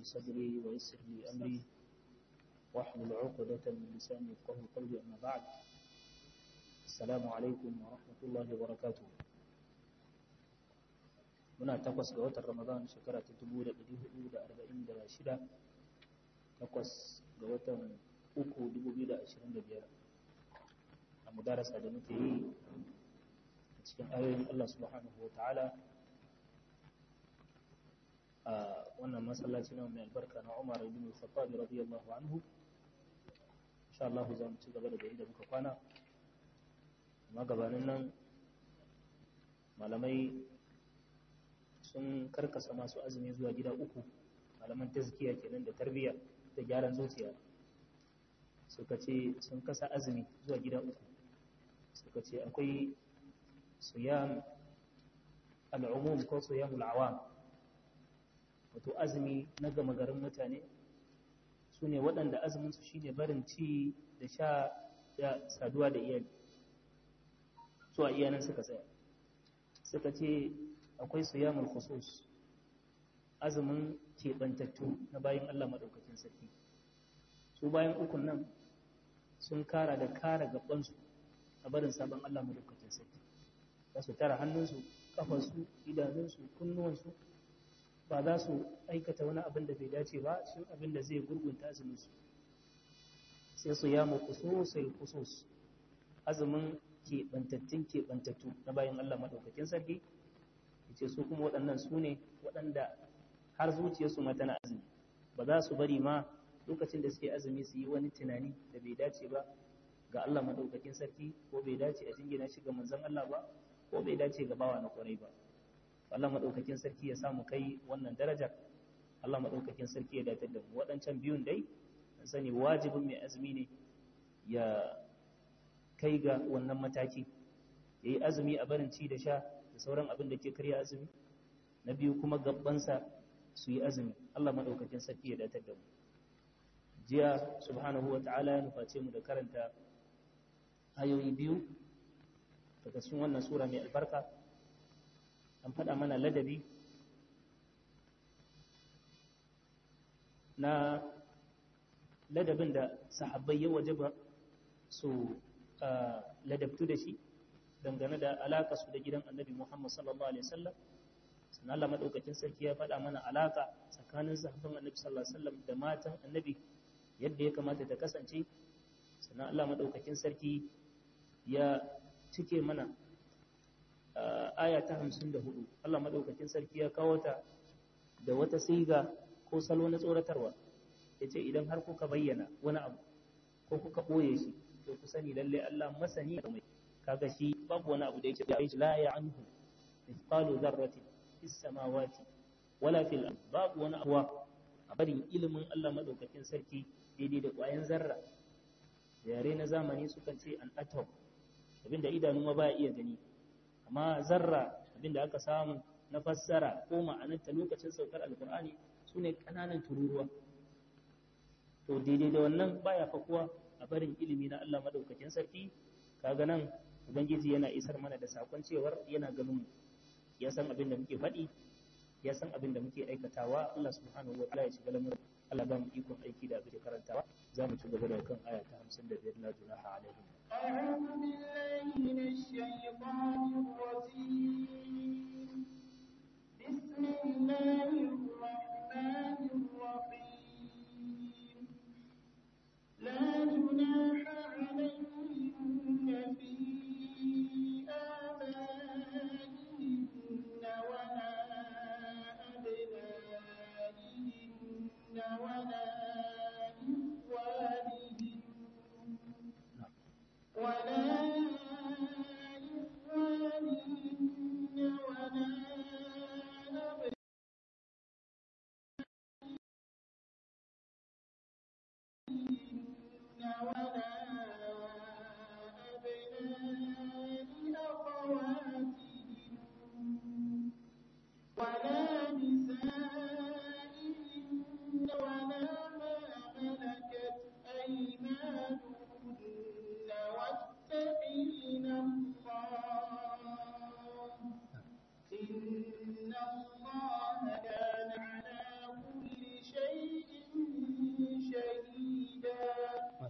صدري ويسر لي أمري واحلل عقدة من لساني يفقهوا قولي أما بعد السلام عليكم ورحمة الله وبركاته muna takwas ga watan ramadan shekara ta dubu da ɗari hudu da arba'in da shida takwas ga watan uku dubu biyu da ashirin da biyar a mudarasa da muke yi a cikin ayoyin allah subhanahu wa ta'ala a wannan masallaci na mai albarka na umar ibn al-khattab radiyallahu anhu insha Allah za mu ci gaba da gari da muka kwana amma gabanin nan malamai sun karkasa masu azumi zuwa gida uku malaman tazkiya kenan da tarbiyya da gyaran zuciya suka ce sun kasa azumi zuwa gida uku suka ce akwai siyam al'umum ko siyamul awam wato azumi na gama garin mutane su ne waɗanda azuminsu shi ne barin ci da sha da saduwa da iyali su a iyanan suka tsaya suka ce akwai siyamul khusus azumin keɓantattu na bayan Allah maɗaukakin sarki su bayan ukun nan sun kara da kara gabansu a barin sabon Allah maɗaukakin sarki za su tara hannunsu kafarsu idanunsu kunnuwansu ba za su aikata wani abin da bai dace ba shi abin da zai gurgunta azuminsu sai su yamu khususul khusus azumin keɓantattun keɓantattu na bayan Allah maɗaukakin sarki ce su kuma waɗannan su ne waɗanda har zuciyarsu ma tana azumi ba za su bari ma lokacin da suke azumi su yi wani tunani da bai dace ba ga Allah maɗaukakin sarki ko bai dace a jingina shi ga manzon Allah ba ko bai dace ga bawa na kwarai ba Allah maɗaukakin sarki ya samu kai wannan darajar Allah maɗaukakin sarki ya datar da mu waɗancan biyun dai an sani wajibin mai azumi ne ya kai ga wannan mataki ya yi azumi a barin ci da sha da sauran abin da ke karya azumi na biyu kuma gabansa su yi azumi Allah maɗaukakin sarki ya datar da mu jiya subhanahu wa ta'ala ya nuface mu da karanta ayoyi biyu daga cikin wannan sura mai albarka an faɗa mana ladabi na ladabin da sahabbai ya wajaba su ladabtu da shi dangane da alaka su da gidan annabi Muhammad sallallahu alaihi wasallam sannan Allah madaukakin sarki ya faɗa mana alaka tsakanin sahabban annabi sallallahu alaihi wasallam da matan annabi yadda ya kamata ta kasance sannan Allah madaukakin sarki ya cike mana aya ta 54 Allah madaukakin sarki ya kawo ta da wata siga ko salo na tsoratarwa yace idan har kuka bayyana wani abu ko kuka boye shi to ku sani lalle Allah masani da mai kaga shi babu wani abu da yake da aiki la ya anhu mithqalu dharratin fis samawati wala fil ard babu wani abu a barin ilimin Allah madaukakin sarki daidai da ƙwayan zarra yare na zamani sukan ce an atom abinda idanu ma ba iya gani amma zarra abinda aka samu na fassara ko ma'anarta lokacin saukar alkur'ani su ne ƙananan tururuwa to daidai da wannan baya fakuwa a barin ilimi na Allah madaukakin sarki kaga nan ubangiji yana isar mana da sakon cewar yana ganin mu ya san abin da muke faɗi ya san abin da muke aikatawa Allah subhanahu wa ta'ala ya shiga lamarin Allah ba mu ikon aiki da abin da karantawa za mu ci gaba da kan aya ta 55 la junaha alaihim أعوذ بالله من الشيطان الرجيم بسم الله الرحمن الرحيم لا جناح عليهن في آبائهن ولا أبنائهن ولا إخوانهن ولا إخوانهن ولا أبنائهن ولا أبناء أخواتهن ولا نسائهن ولا ما ملكت أيمانهن واتقين الله إن الله كان على كل شيء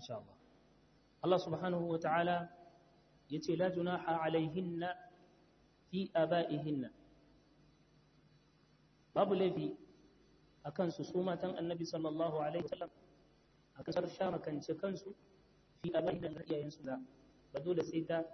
insha Allah Allah subhanahu wa ta'ala yace la junaha alaihinna fi aba'ihinna babu laifi akan su su matan annabi sallallahu alaihi wasallam a kasar sha makance kansu fi aba'ihinna da iyayensu da ba dole sai ta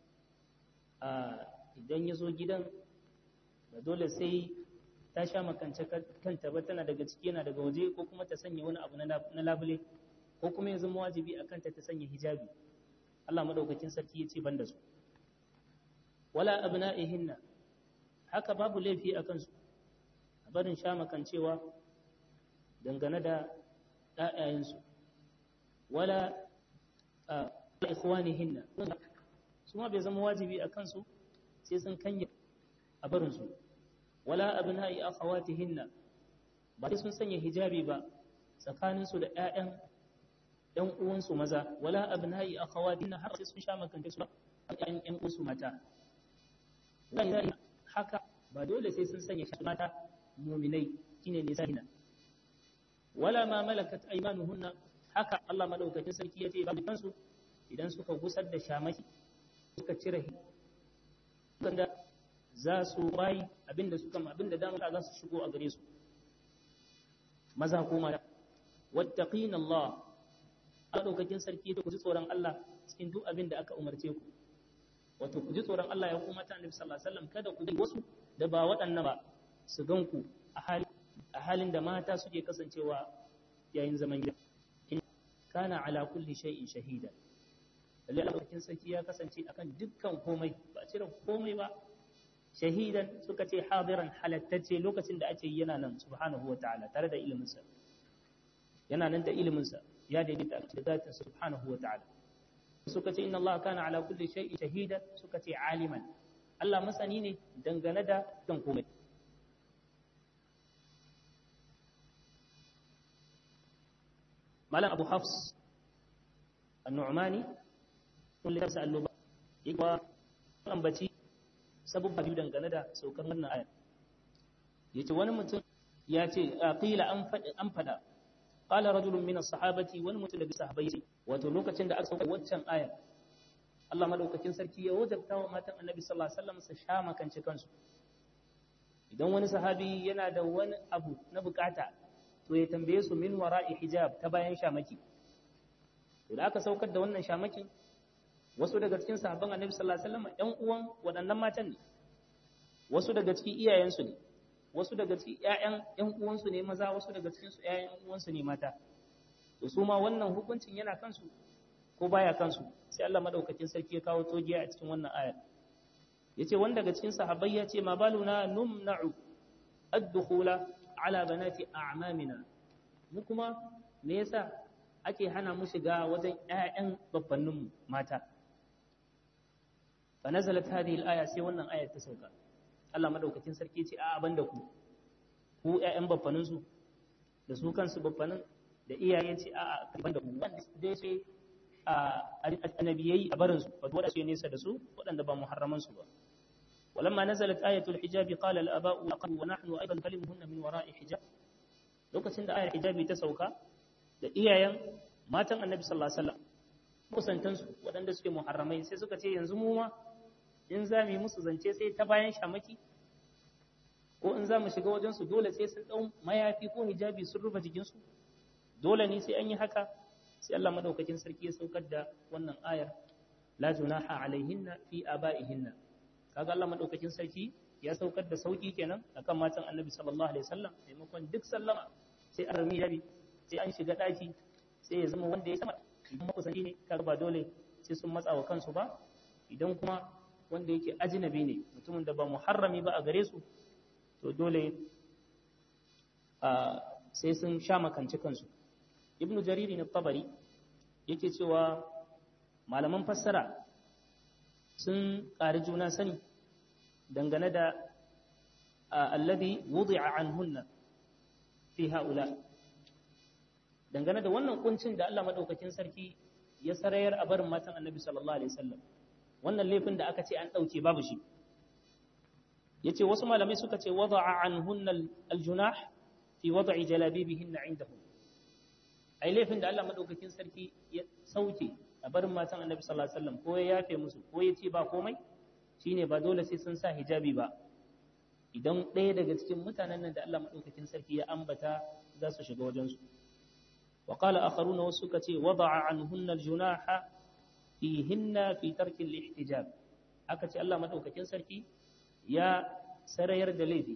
idan ya zo gidan ba dole sai ta sha makance kanta ba tana daga ciki yana daga waje ko kuma ta sanya wani abu na labule ko kuma ya zama wajibi a kanta ta sanya hijabi Allah madaukakin sarki ya ce ban da su wala abna'ihinna haka babu laifi a kansu a barin sha makancewa dangane da ɗayayensu wala ikhwanihinna su ma bai zama wajibi a kansu sai sun kanya a barinsu wala abna'i akhawatihinna ba sai sun sanya hijabi ba tsakaninsu da ƴaƴan ƴan uwansu maza wala abna'i akhawatihinna har sai sun sha makanta su ƴan ƴan uwansu mata wala haka ba dole sai sun sanya shi mata mu'minai shine ne sahina wala ma malakat aymanuhunna haka Allah madaukakin sarki yace ba kansu idan suka gusar da shamaki suka cire wanda za su bayi abinda suka abinda dama za su shigo a gare su maza ko mata wattaqina Allah madaukakin sarki da ku ji tsoron Allah cikin duk abin da aka umarce ku wato ku ji tsoron Allah ya kuma ta Annabi sallallahu alaihi wasallam kada ku bi wasu da ba waɗannan ba su gan ku a halin a halin da mata suke kasancewa yayin zaman gida kana ala kulli shay'in shahida lalle Allah sarki ya kasance akan dukkan komai ba cire komai ba shahidan suka ce hadiran halattacce lokacin da ake yana nan subhanahu wa ta'ala tare da iliminsa yana nan da iliminsa ya daidaita da zatin subhanahu wa ta'ala suka ce inna Allah kana ala kulli shay'in shahida suka ce aliman Allah masani ne dangane da kan komai malam abu hafs an-nu'mani kullu tafsa al-luba yake ambaci sabubba biyu dangane da saukar wannan ayar yace wani mutum ya ce qila an fada an fada qala rajulun min as-sahabati wani mutum daga sahabbai wato lokacin da aka sauka waccan ayar Allah madaukakin sarki ya wajabta wa matan Annabi sallallahu alaihi wasallam su sha makance kansu idan wani sahabi yana da wani abu na bukata to ya tambaye su min wara'i hijab ta bayan shamaki to da aka saukar da wannan shamakin wasu daga cikin sahabban annabi sallallahu alaihi wasallam ƴan uwan waɗannan matan ne wasu daga cikin iyayensu ne wasu daga cikin ƴaƴan ƴan uwansu ne maza wasu daga cikin su ƴaƴan uwansu ne mata to su ma wannan hukuncin yana kansu ko baya kansu sai Allah madaukakin sarki ya kawo togiya a cikin wannan ayar yace wanda daga cikin sahabbai ya ce ma baluna numna'u ad-dukhula ala banati a'mamina mu kuma me yasa ake hana mu shiga wajen ƴaƴan babbanninmu mata fa nazalat hadhihi al-aya sai wannan ayar ta sauka Allah madaukakin sarki ce a abanda ku ku ƴaƴan babbannin su da su kansu babbannin da iyaye ce a a banda ku wanda dai sai a annabiyai a barin su wato wanda su nesa da su waɗanda ba muharraman su ba ولما نزلت آية الحجاب قال الآباء لقد ونحن أيضا نكلمهن من وراء حجاب lokacin da ayar hijabi ta sauka da iyayen matan annabi sallallahu alaihi wasallam kusantansu waɗanda suke muharramai sai suka ce yanzu mu ma in za mu yi musu zance sai ta bayan shamaki ko in za mu shiga wajen su dole sai sun ɗau mayafi ko hijabi sun rufe jikinsu dole ne sai an yi haka sai Allah madaukakin sarki ya saukar da wannan ayar la junaha alaihinna fi abaihinna kaga Allah madaukakin sarki ya saukar da sauki kenan akan matan annabi sallallahu alaihi wasallam maimakon duk sallama sai an rami yabi sai an shiga daki sai ya zama wanda ya sama idan makusanci ne kaga ba dole sai sun matsa wa kansu ba idan kuma wanda yake ajnabi ne mutumin da ba muharrami ba a gare su to dole sai sun sha makanci kansu ibnu jariri na tabari yake cewa malaman fassara sun ƙari juna sani dangane da alladhi wudi'a anhunna fi haula dangane da wannan kuncin da Allah madaukakin sarki ya sarayar a barin matan Annabi sallallahu alaihi wasallam wannan laifin da aka ce an dauke babu shi yace wasu malamai suka ce wada'a anhunna aljunah fi wad'i jalabibihinna indahum ai laifin da Allah madaukakin sarki ya sauke a barin matan annabi sallallahu alaihi wasallam ko ya yafe musu ko ya ce ba komai shine ba dole sai sun sa hijabi ba idan ɗaya daga cikin mutanen nan da Allah madaukakin sarki ya ambata za su shiga wajen su wa qala akharuna wasu suka ce wada'a anhunna aljunaha fihinna fi tarki al-ihtijab aka ce Allah madaukakin sarki ya sarayar da laifi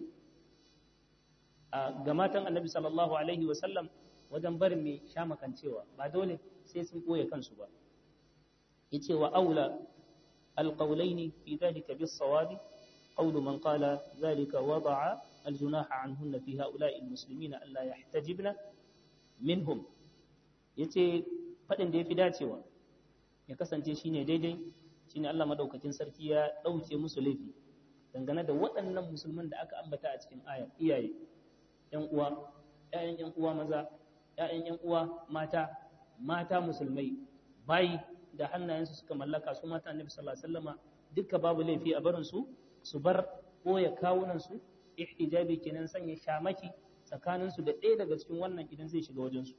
ga matan annabi sallallahu alaihi wasallam wajen barin mai shamakancewa ba dole sai sun ɓoye kansu ba yace wa aula alqawlaini fi dhalika bis-sawabi qawlu man qala dhalika wada'a aljunaha anhunna fi ha'ula'i almuslimina alla yahtajibna minhum yace fadin da yafi dacewa ya kasance shine daidai shine Allah madaukakin sarki ya dauke musu laifi dangane da waɗannan musulman da aka ambata a cikin ayar iyaye ‘yan uwa, ‘ya'yan ‘yan uwa maza, ‘ya'yan ‘yan uwa mata, mata musulmai, bayi da hannayensu suka mallaka su mata annabi sallallahu alaihi wasallama duka babu laifi a barin su su bar boye kawunan su ihtijabi kenan sanya shamaki tsakanin su da ɗaya daga cikin wannan idan zai shiga wajen su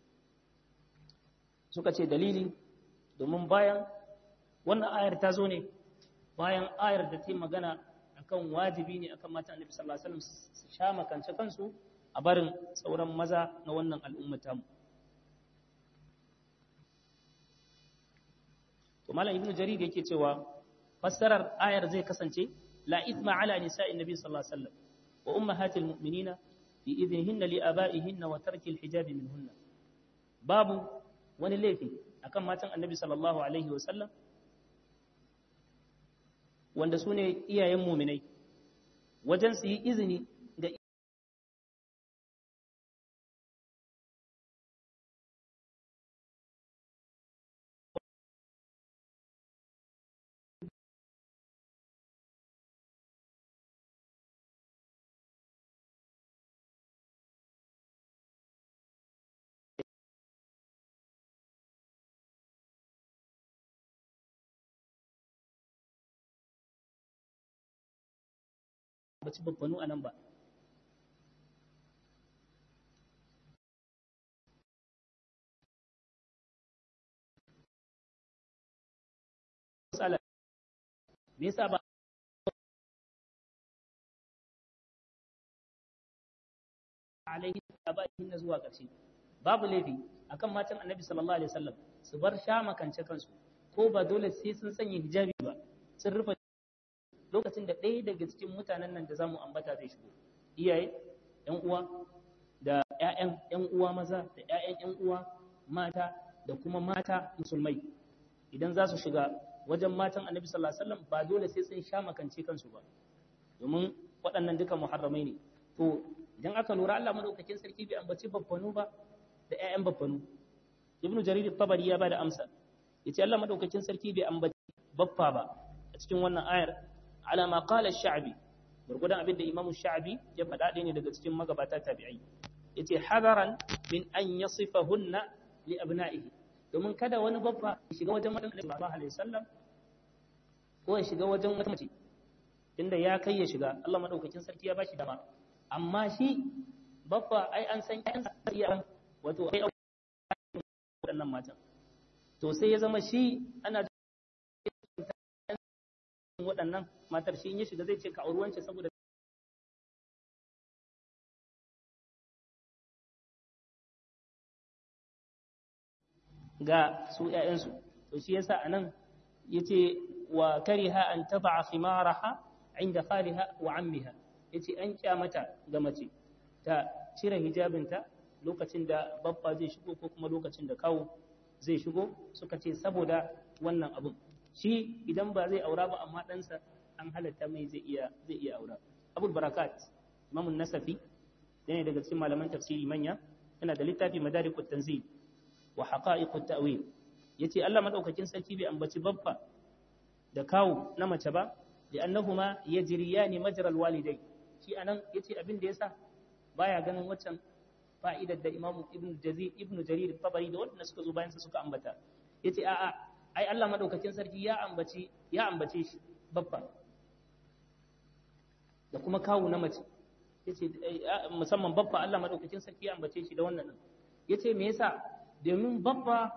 suka ce dalili domin bayan wannan ayar ta zo ne bayan ayar da ta magana akan wajibi ne akan matan annabi sallallahu alaihi wasallam su sha makance kansu a barin sauran maza na wannan al'ummata mu to malam ibnu jarir yake cewa fassarar ayar zai kasance la ithma ala nisa'in nabi sallallahu alaihi wasallam wa ummahatil mu'minina fi idnihinna li aba'ihinna wa tarki al-hijab minhunna babu wani laifi akan matan annabi sallallahu alaihi wasallam wanda su ne iyayen muminai wajen su yi izini ga baci babbanu a nan ba me yasa ba alaihi abaihin na zuwa ƙarshe babu laifi akan matan annabi sallallahu alaihi wasallam su bar sha makance kansu ko ba dole sai sun sanya hijabi ba sun rufe lokacin da ɗaya daga cikin mutanen nan da zamu ambata zai shigo iyaye ƴan uwa da ƴaƴan ƴan uwa maza da ƴaƴan ƴan uwa mata da kuma mata musulmai idan za su shiga wajen matan annabi sallallahu alaihi wasallam ba dole sai sun sha makance kansu ba domin waɗannan duka muharramai ne to idan aka lura Allah madaukakin sarki bai ambaci babbanu ba da ƴaƴan babbanu ibnu jarir tabari ya bada amsa yace Allah madaukakin sarki bai ambaci baffa ba a cikin wannan ayar ala ma qala ash-sha'bi gurgudan abin da imamu sha'bi ya faɗa ɗaya ne daga cikin magabata tabi'ai yace hadaran min an yasifahunna li abna'ihi domin kada wani babba ya shiga wajen matan Annabi sallallahu alaihi wasallam ko ya shiga wajen wata mace inda ya kai ya shiga Allah madaukakin sarki ya bashi dama amma shi babba ai an san ƴan iya wato ai waɗannan matan to sai ya zama shi ana waɗannan matar shi in ya shiga zai ce ka auri wance saboda ga su ‘ya'yansu to shi yasa a nan ya ce wa kariha an taba khimaraha inda khaliha wa ammiha ya ce an kyamata ga mace ta cire hijabinta lokacin da babba zai shigo ko kuma lokacin da kawo zai shigo suka ce saboda wannan abun shi idan ba zai aura ba amma ɗansa an halatta mai zai iya zai iya aura abul barakat imamun nasafi yana daga cikin malaman tafsiri manya yana da littafi madarikut tanzil wa haqa'iqut ta'wil yace Allah madaukakin sarki bai ambaci babba da kawu na mace ba li'annahuma yajriyani majral walidai shi anan yace abin da yasa baya ganin waccan fa'idar da Imam Ibn Jazir Ibn Jarir Tabari da wanda suka zo bayan sa suka ambata yace a'a ai Allah madaukakin sarki ya ambaci ya ambace shi babba da kuma kawu na mace yace musamman babba Allah madaukakin sarki ya ambace shi da wannan din yace me yasa domin babba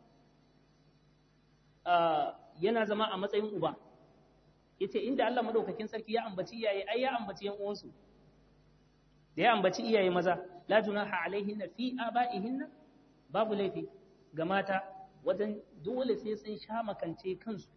yana zama a matsayin uba yace inda Allah madaukakin sarki ya ambaci iyaye ai ya ambaci yan uwansu da ya ambaci iyaye maza la junaha alaihinna fi abaihinna babu laifi ga mata wajen dole sai sun sha makance kansu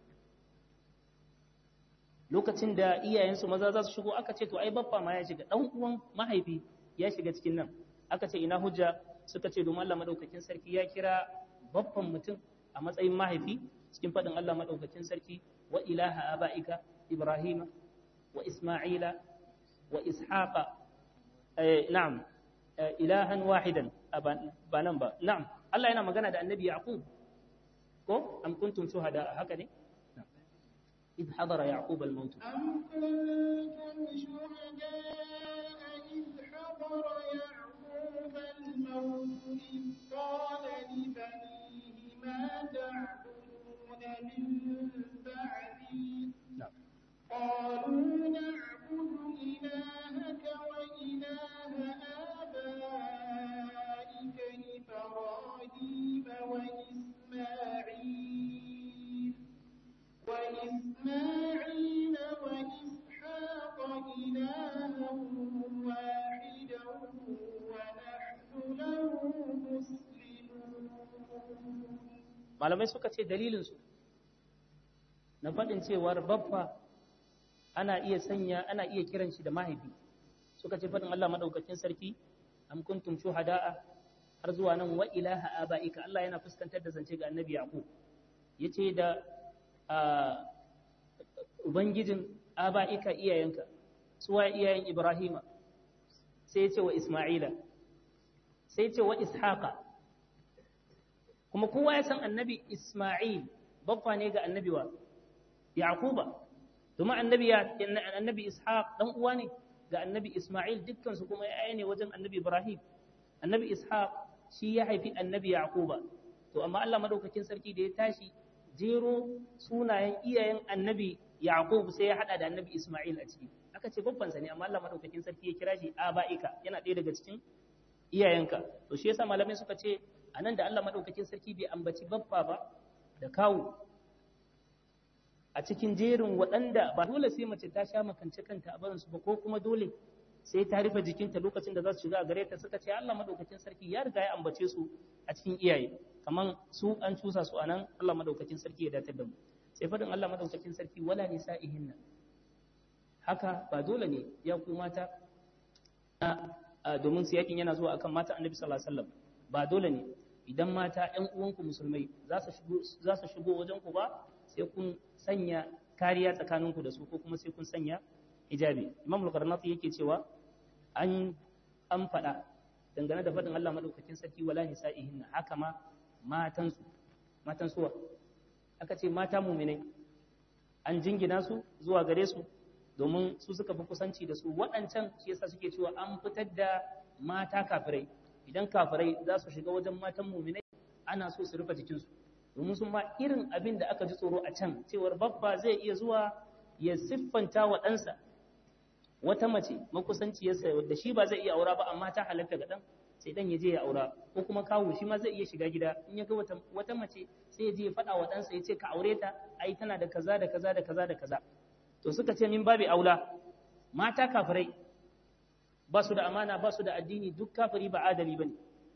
lokacin da iyayensu maza za su shigo aka ce to ai babba ma ya shiga dan uwan mahaifi ya shiga cikin nan aka ce ina hujja suka ce domin Allah madaukakin sarki ya kira babban mutum a matsayin mahaifi cikin faɗin Allah madaukakin sarki wa ilaha abaika ibrahima wa isma'ila wa ishaqa na'am ilahan wahidan ba nan ba na'am Allah yana magana da annabi yaqub ko am kuntum shuhada haka ne إذ حضر يعقوب الموت أم كنتم شهداء إذ حضر يعقوب الموت إذ قال لبنيه ما تعبدون من بعدي نعم. قالوا نعبد إلهك وإله آبائك إبراهيم وإسماعيل وإسماعيل وإسحاق إلها واحدا ونحن له مسلمون malamai suka ce dalilinsu na faɗin cewar babba ana iya sanya ana iya kiran shi da mahaifi suka ce faɗin Allah madaukakin sarki am kuntum shuhada'a har zuwa nan wa ilaha abaika Allah yana fuskantar da zance ga annabi Yaqub yace da ah, ubangijin abaika iyayenka suwa iyayen Ibrahima sai yace wa Isma'ila sai yace wa Ishaqa kuma kowa ya san annabi Isma'il babba ne ga annabi wa Yaquba domin annabi ya annabi Ishaq dan uwa ne ga annabi Isma'il dukkan su kuma yaya ne wajen annabi Ibrahim annabi Ishaq shi ya haifi annabi Yaquba to amma Allah madaukakin sarki da ya tashi jero sunayen iyayen annabi Yaqub sai ya hada da annabi Isma'il a ciki aka ce babban sa ne amma Allah madaukakin sarki ya kira shi aba'ika yana ɗaya daga cikin iyayenka to shi yasa malamai suka ce anan da Allah madaukakin sarki bai ambaci babba ba da kawu a cikin jerin waɗanda ba dole sai mace ta sha makance kanta a barinsu ba ko kuma dole sai ta rufe jikinta lokacin da za su shiga a gare ta suka ce Allah madaukakin sarki ya riga ya ambace su a cikin iyaye kaman su an cusa su anan Allah madaukakin sarki ya datar da mu sai fadin Allah madaukakin sarki wala nisa'ihinna haka ba dole ne ya ku mata a domin su yakin yana zuwa akan mata annabi sallallahu alaihi wasallam ba dole ne idan mata ƴan uwanku musulmai za su shigo za su shigo wajen ku ba sai kun sanya kariya tsakaninku da su ko kuma sai kun sanya hijabi imam al-qarnati yake cewa an an faɗa dangane da faɗin Allah madaukakin sarki wala nisa'ihinna haka ma matan su matan suwa aka ce mata mu'minai an jingina su zuwa gare su domin su suka fi kusanci da su waɗancan shi yasa suke cewa an fitar da mata kafirai idan kafirai za su shiga wajen matan mu'minai ana so su rufe jikinsu domin sun ma irin abin da aka ji tsoro a can cewar babba zai iya zuwa ya siffanta wa ɗansa wata mace makusanciyarsa wadda shi ba zai iya aura ba amma ta halatta ga ɗan sai ɗan ya je ya aura ko kuma kawo shi ma zai iya shiga gida in ya ga wata, wata mace sai ya je ya faɗa wa ɗansa ya ce ka aure ta ai tana da kaza da kaza da kaza da kaza to suka ce min babi aula mata kafirai ba su da amana ba su da addini duk kafiri ba adali bane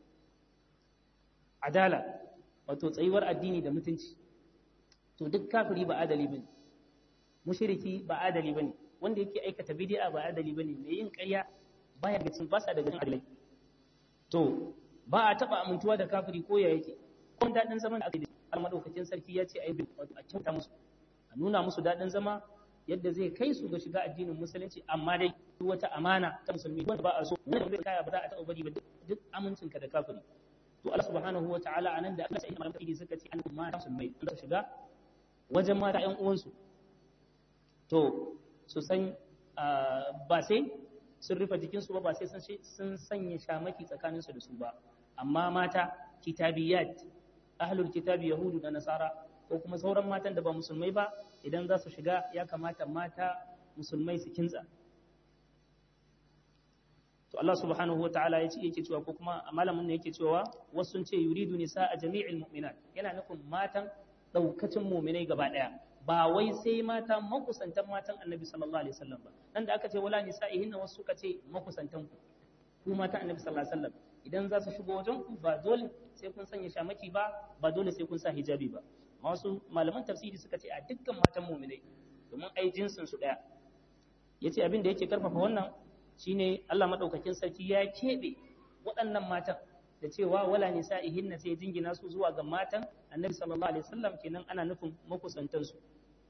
adala wato tsayuwar addini da mutunci to duk kafiri ba adali bane mushriki ba adali bane wanda yake aikata bid'a ba adali bane mai yin ƙarya baya ga cin basa daga cikin adalai to ba a taba amintuwa da kafiri ko ya yake kun dadin zaman da aka yi madaukakin sarki ya ce ai wato a kyauta musu a nuna musu dadin zama yadda zai kai su ga shiga addinin musulunci amma dai duk wata amana ta musulmi wanda ba a so wanda bai kaya ba za a taɓa bari ba duk amincinka da kafiri to Allah subhanahu wa ta'ala anan da Allah sai malaman idi suka ce an mata musulmai an shiga wajen mata ƴan uwansu to su san ba sai sun rufe jikinsu ba ba sai sun sanya shamaki tsakaninsu da su ba amma mata kitabiyat ahlul kitabi yahudu da nasara ko kuma sauran matan da ba musulmai ba idan za su shiga ya kamata mata musulmai su kintsa to Allah subhanahu wa ta'ala ya ce yake cewa ko kuma malamin ne yake cewa wasu sun ce yuridu nisa a jami'il mu'minat yana nufin matan daukacin mu'minai gaba daya ba wai sai mata makusantan matan annabi sallallahu alaihi wasallam ba nan da aka ce wala nisa'ihin wasu suka ce makusantan ku ku matan annabi sallallahu alaihi wasallam idan za su shigo wajen ku ba dole sai kun sanya shamaki ba ba dole sai kun sa hijabi ba wasu malaman tafsiri suka ce a dukkan matan mu'minai domin ai jinsin su daya yace abin da yake karfafa wannan shine Allah madaukakin sarki ya kebe waɗannan matan da cewa wala nisa'ihin sai jingina su zuwa ga matan annabi sallallahu alaihi wasallam kenan ana nufin makusantan su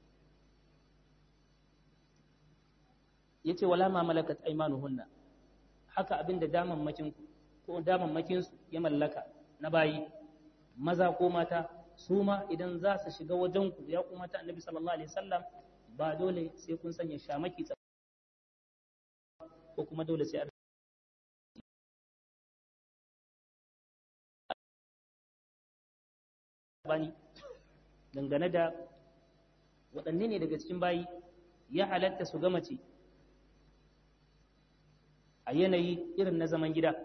yace wala ma malakat aymanuhunna haka abin da daman makin ko daman makin su ya mallaka na bayi maza ko mata su ma idan za su shiga wajen ku ya kuma ta annabi sallallahu alaihi wasallam ba dole sai kun sanya shamaki ko kuma dole sai a bani dangane da waɗanne ne daga cikin bayi ya halatta su ga mace a yanayi irin na zaman gida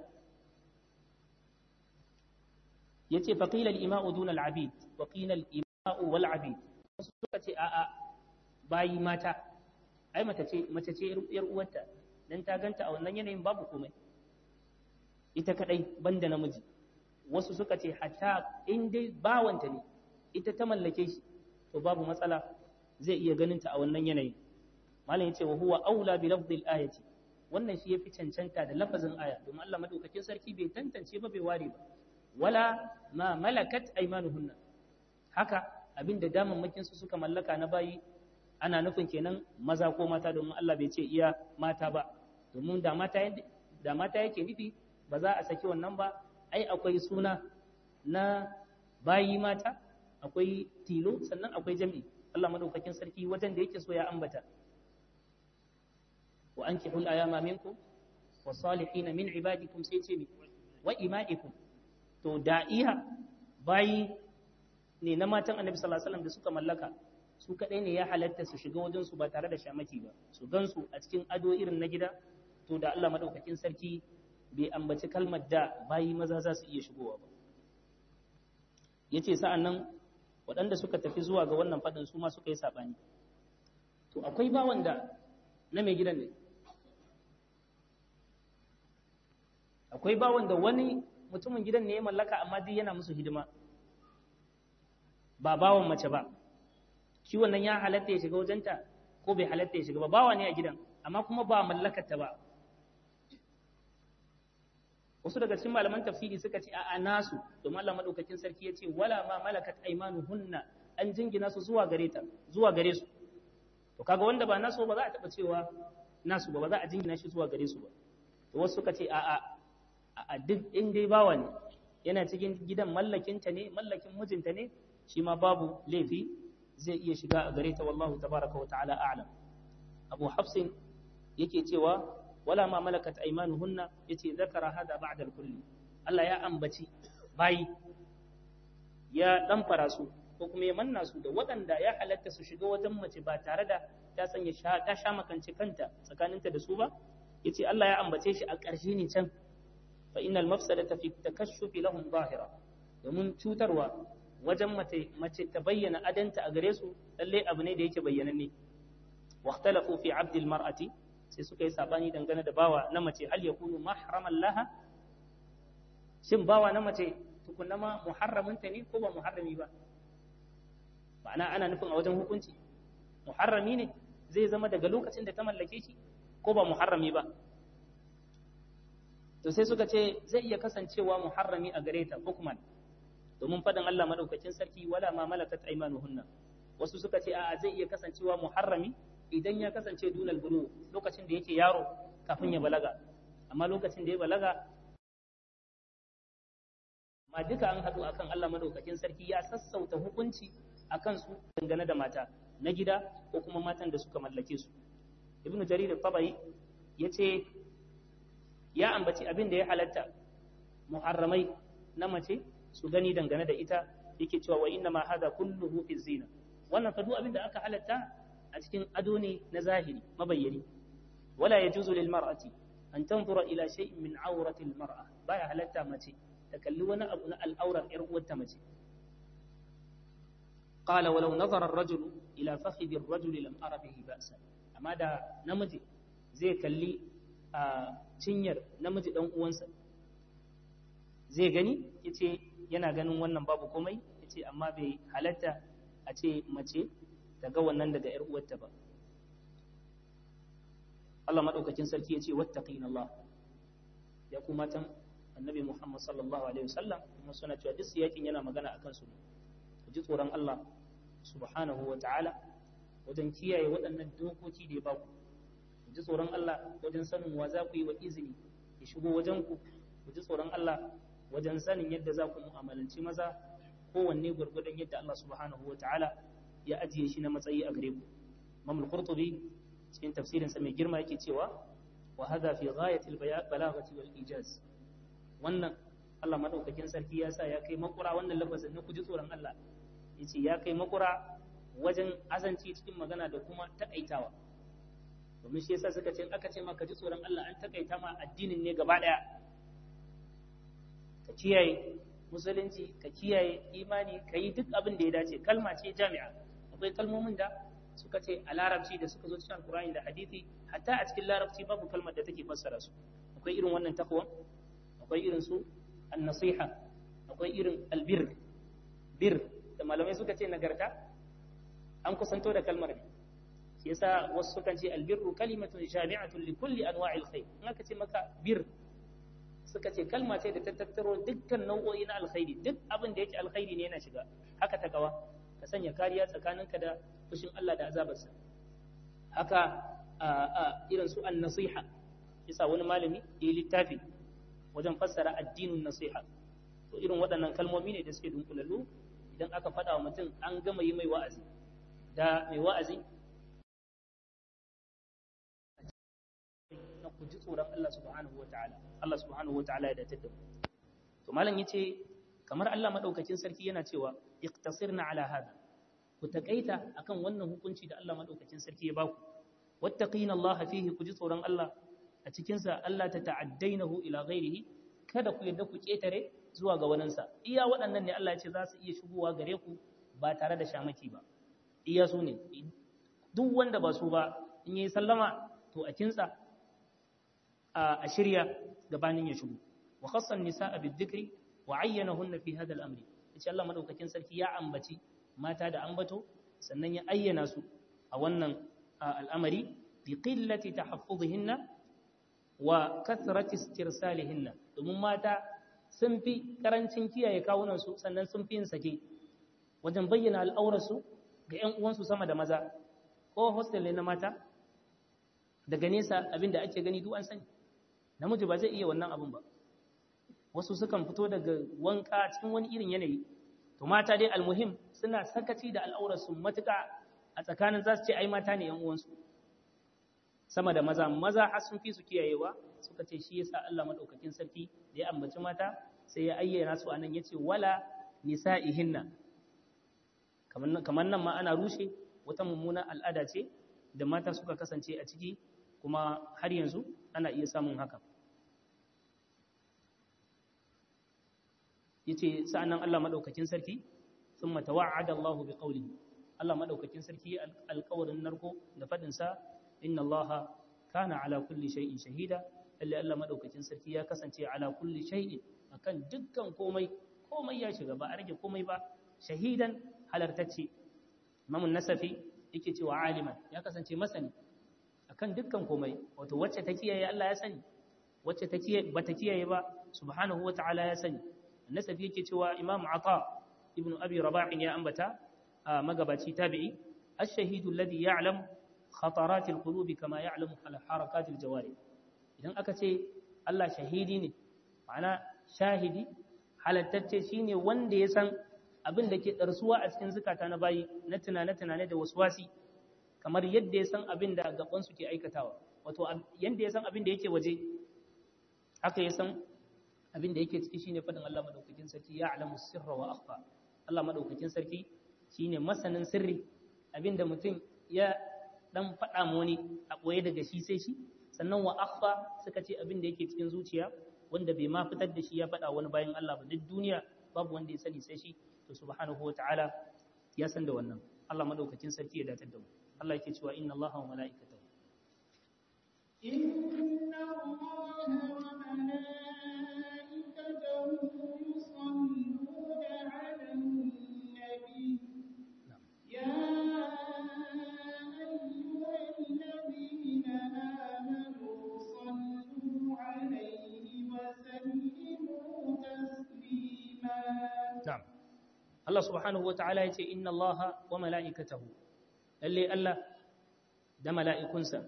ya ce faƙilar ima'u dunal abid waƙilar ima'u wal abid wasu suka ce a'a bayi mata ai mace ce yar uwarta dan ta ganta a wannan yanayin babu komai ita kadai banda namiji wasu suka ce hatta in dai bawanta ne ita ta mallake shi to babu matsala zai iya ganin ta a wannan yanayin malam yace wa huwa aula bi lafdil ayati wannan shi yafi cancanta da lafazin aya domin Allah madaukakin sarki bai tantance ba bai ware ba wala ma malakat aymanuhunna haka abinda damammakin su suka mallaka na bayi ana nufin kenan maza ko mata domin Allah bai ce iya mata ba domin da mata da mata yake nufi ba za a saki wannan ba ai akwai suna na bayi mata akwai tilo sannan akwai jami'i Allah madaukakin sarki wajen da yake so ya ambata wa ankihul ayama minkum wa salihin min ibadikum sai ce wa ima'ikum to da'iha bayi ne na matan annabi sallallahu alaihi wasallam da suka mallaka su kadai ne ya halatta su shiga wajen su ba tare da shamaki ba su gansu a cikin ado irin na gida to da Allah madaukakin sarki bai ambaci kalmar da bayi maza za su iya shigowa ba yace sa'an nan waɗanda suka tafi zuwa ga wannan faɗin su ma suka yi saɓani to akwai bawan da na mai gidan ne akwai bawan da wani mutumin gidan ne ya mallaka amma duk yana musu hidima ba bawan mace ba shi wannan ya halatta ya shiga wajenta ko bai halatta ya shiga ba bawa ne a gidan amma kuma ba mallakarta ba wasu daga cikin malaman tafsiri suka ce a'a nasu domin Allah madaukakin sarki ya ce wala ma malakat aymanuhunna an jingina su zuwa gare ta zuwa gare su to kaga wanda ba nasu ba za a taba cewa nasu ba ba za a jingina shi zuwa gare su ba to wasu suka ce a'a a duk in dai bawa ne yana cikin gidan mallakinta ne mallakin mijinta ne shi ma babu laifi zai iya shiga a gare ta wallahu tabaraka wa ta'ala a'lam abu hafsin yake cewa wala ma malakat aymanuhunna yace zakara hada ba'da al-kulli Allah ya ambaci bayi ya dan fara su ko kuma ya manna su da waɗanda ya halatta su shiga wajen mace ba tare da ta sanya ta sha makance kanta tsakaninta da su ba yace Allah ya ambace shi a ƙarshe ne can fa innal mafsadata fi takashshufi lahum zahira domin cutarwa wajen mace mace ta bayyana adanta a gare su lalle abu ne da yake bayyananne واختلفوا في عبد المرأة sai suka yi sabani dangane da bawa na mace hal yakunu mahraman laha shin bawa na mace tukunna ma muharraminta ne ko ba muharrami ba ma'ana ana nufin a wajen hukunci muharrami ne zai zama daga lokacin da ta mallake shi ko ba muharrami ba to sai suka ce zai iya kasancewa muharrami a gare ta hukman domin faɗin Allah madaukakin sarki wala ma malakat aymanuhunna wasu suka ce a'a zai iya kasancewa muharrami idan ya kasance dunal bulu lokacin da yake yaro kafin ya balaga amma lokacin da ya balaga ma duka an haɗu akan Allah madaukakin sarki ya sassauta hukunci akan su dangane da mata na gida ko kuma matan da suka mallake su ibnu jarir tabai yace ya ambaci abin da ya halatta muharramai na mace su gani dangane da ita yake cewa wa inna ma hada kulluhu fi zina wannan fa duk abin da aka halatta a cikin ado ne na zahiri mabayyani wala yajuzu lil mar'ati an tanzura ila shay'in min awrati almar'a baya halatta mace ta kalli wani abu na al'aurar yar uwarta mace qala walau nazara ar-rajulu ila fakhidhi ar-rajuli lam ara bihi ba'sa amma da namiji zai kalli a cinyar namiji dan uwansa zai gani yace yana ganin wannan babu komai yace amma bai halatta a ce mace ta ga wannan daga yar uwarta ba Allah madaukakin sarki yace wattaqina Allah ya kuma tan annabi Muhammad sallallahu alaihi wasallam kuma suna cewa duk yakin yana magana akan su ku ji tsoron Allah subhanahu wa ta'ala wajen kiyaye waɗannan dokoki da ya baku ku ji tsoron Allah wajen sanin wa za ku yi wa izini ya shigo wajen ku ku ji tsoron Allah wajen sanin yadda za ku mu'amalanci maza kowanne gwargwadon yadda Allah subhanahu wa ta'ala ya ajiye shi na matsayi a gare ku Imam al-Qurtubi cikin tafsirin sa mai girma yake cewa wa hadha fi ghayati al-balaghati wal ijaz wannan Allah madaukakin sarki ya sa ya kai makura wannan lafazin na ku ji tsoron Allah yace ya kai makura wajen azanci cikin magana da kuma takaitawa domin shi yasa suka ce aka ce maka ji tsoron Allah an takaita ma addinin ne gaba daya ka kiyaye musulunci ka kiyaye imani ka yi duk abin da ya dace kalma ce jami'a akwai kalmomin da suka ce a larabci da suka zo cikin alkurani da hadisi hatta a cikin larabci babu kalmar da take fassara su akwai irin wannan takwa akwai irin su an-nasiha akwai irin albir bir da malamai suka ce nagarta an kusanto da kalmar ne shi yasa wasu sukan ce albirru kalimatun jami'atun li kulli anwa'il khair in aka ce maka bir suka ce kalma ce da ta tattaro dukkan nau'o'i na alkhairi duk abin da yake alkhairi ne yana shiga haka ta kawa ka sanya kariya tsakaninka da fushin Allah da azabarsa haka a irin su an nasiha yasa wani malami ya yi littafi wajen fassara addinin nasiha to irin waɗannan kalmomi ne da suke dunkulallu idan aka faɗa wa mutum an gama yi mai wa'azi da mai wa'azi na ku ji tsoron Allah subhanahu wa ta'ala Allah subhanahu wa ta'ala ya datar da mu to malam yace kamar Allah madaukakin sarki yana cewa iqtasirna ala hada ku takaita akan wannan hukunci da Allah madaukakin sarki ya baku wattaqina Allah fihi ku ji tsoron Allah a cikin sa Allah ta ta'addainahu ila ghairihi kada ku yadda ku ketare zuwa ga waninsa iya waɗannan ne Allah ya ce za su iya shigowa gare ku ba tare da shamaki ba iya su ne duk wanda ba su ba in yi sallama to a kinsa a shirya gabanin ya shigo wa khassan nisaa bidhikri wa ayyanahunna fi hadha al-amri yace Allah madaukakin sarki ya ambaci mata da ambato sannan ya ayyana su a wannan al'amari bi qillati tahaffuzihinna wa kathrati istirsalihinna domin mata sun fi karancin kiyaye kawunan su sannan sun fi yin sake wajen bayyana al'aurarsu ga 'yan uwansu sama da maza ko hostel ne na mata daga nesa abinda ake gani duk an sani namiji ba zai iya wannan abin ba wasu sukan fito daga wanka cikin wani irin yanayi to mata dai almuhim suna sakaci da al'aurarsu matuƙa a tsakanin za su ce ai mata ne 'yan uwansu sama da maza maza har sun fi su kiyayewa suka ce shi yasa Allah madaukakin sarki da ya ambaci mata sai ya ayyana su anan yace wala nisa'ihinna kamar nan ma ana rushe wata mummunan al'ada ce da mata suka kasance a ciki kuma har yanzu ana iya samun haka yace sa'annan Allah madaukakin sarki thumma tawa'ada Allah bi qawlihi Allah madaukakin sarki alƙawarin narko da fadin sa inna Allah kana ala kulli shay'in shahida lalle Allah madaukakin sarki ya kasance ala kulli shay'in akan dukkan komai komai ya shiga ba a rage komai ba shahidan halartacce Imam Nasafi yake cewa aliman ya kasance masani akan dukkan komai wato wacce ta kiyaye Allah ya sani wacce ta kiyaye bata kiyaye ba subhanahu wata'ala ya sani Nasafi yake cewa Imam Ata ibn Abi Rabah ya ambata a magabaci tabi'i ash-shahidu alladhi ya'lam khatarat al-qulub kama ya'lamu harakat al-jawari idan aka ce Allah shahidi ne ma'ana shahidi halattacce shine wanda ya san abin da ke ɗarsuwa a cikin zukata na bayi na tunane-tunane da waswasi kamar yadda ya san abin da gabansu ke aikatawa wato yadda ya san abin da yake waje haka ya san abin da yake ciki shine faɗin Allah madaukakin sarki ya alamu sirra wa akhfa Allah madaukakin sarki shine masanin sirri abin da mutum ya dan faɗa ma wani a ɓoye daga shi sai shi sannan wa akhfa suka ce abin da yake cikin zuciya wanda bai ma fitar da shi ya faɗa wani bayan Allah ba duk duniya babu wanda ya sani sai shi to subhanahu wata'ala ya san da wannan Allah madaukakin sarki ya datar da mu Allah yake cewa inna Allaha wa mala'ikatahu إن الله وملائكته يصلون على النبي يا أيها الذين آمنوا صلوا عليه وسلموا تسليما na'am Allah subhanahu wata'ala yace inna Allaha wa mala'ikatahu lalle Allah da mala'ikunsa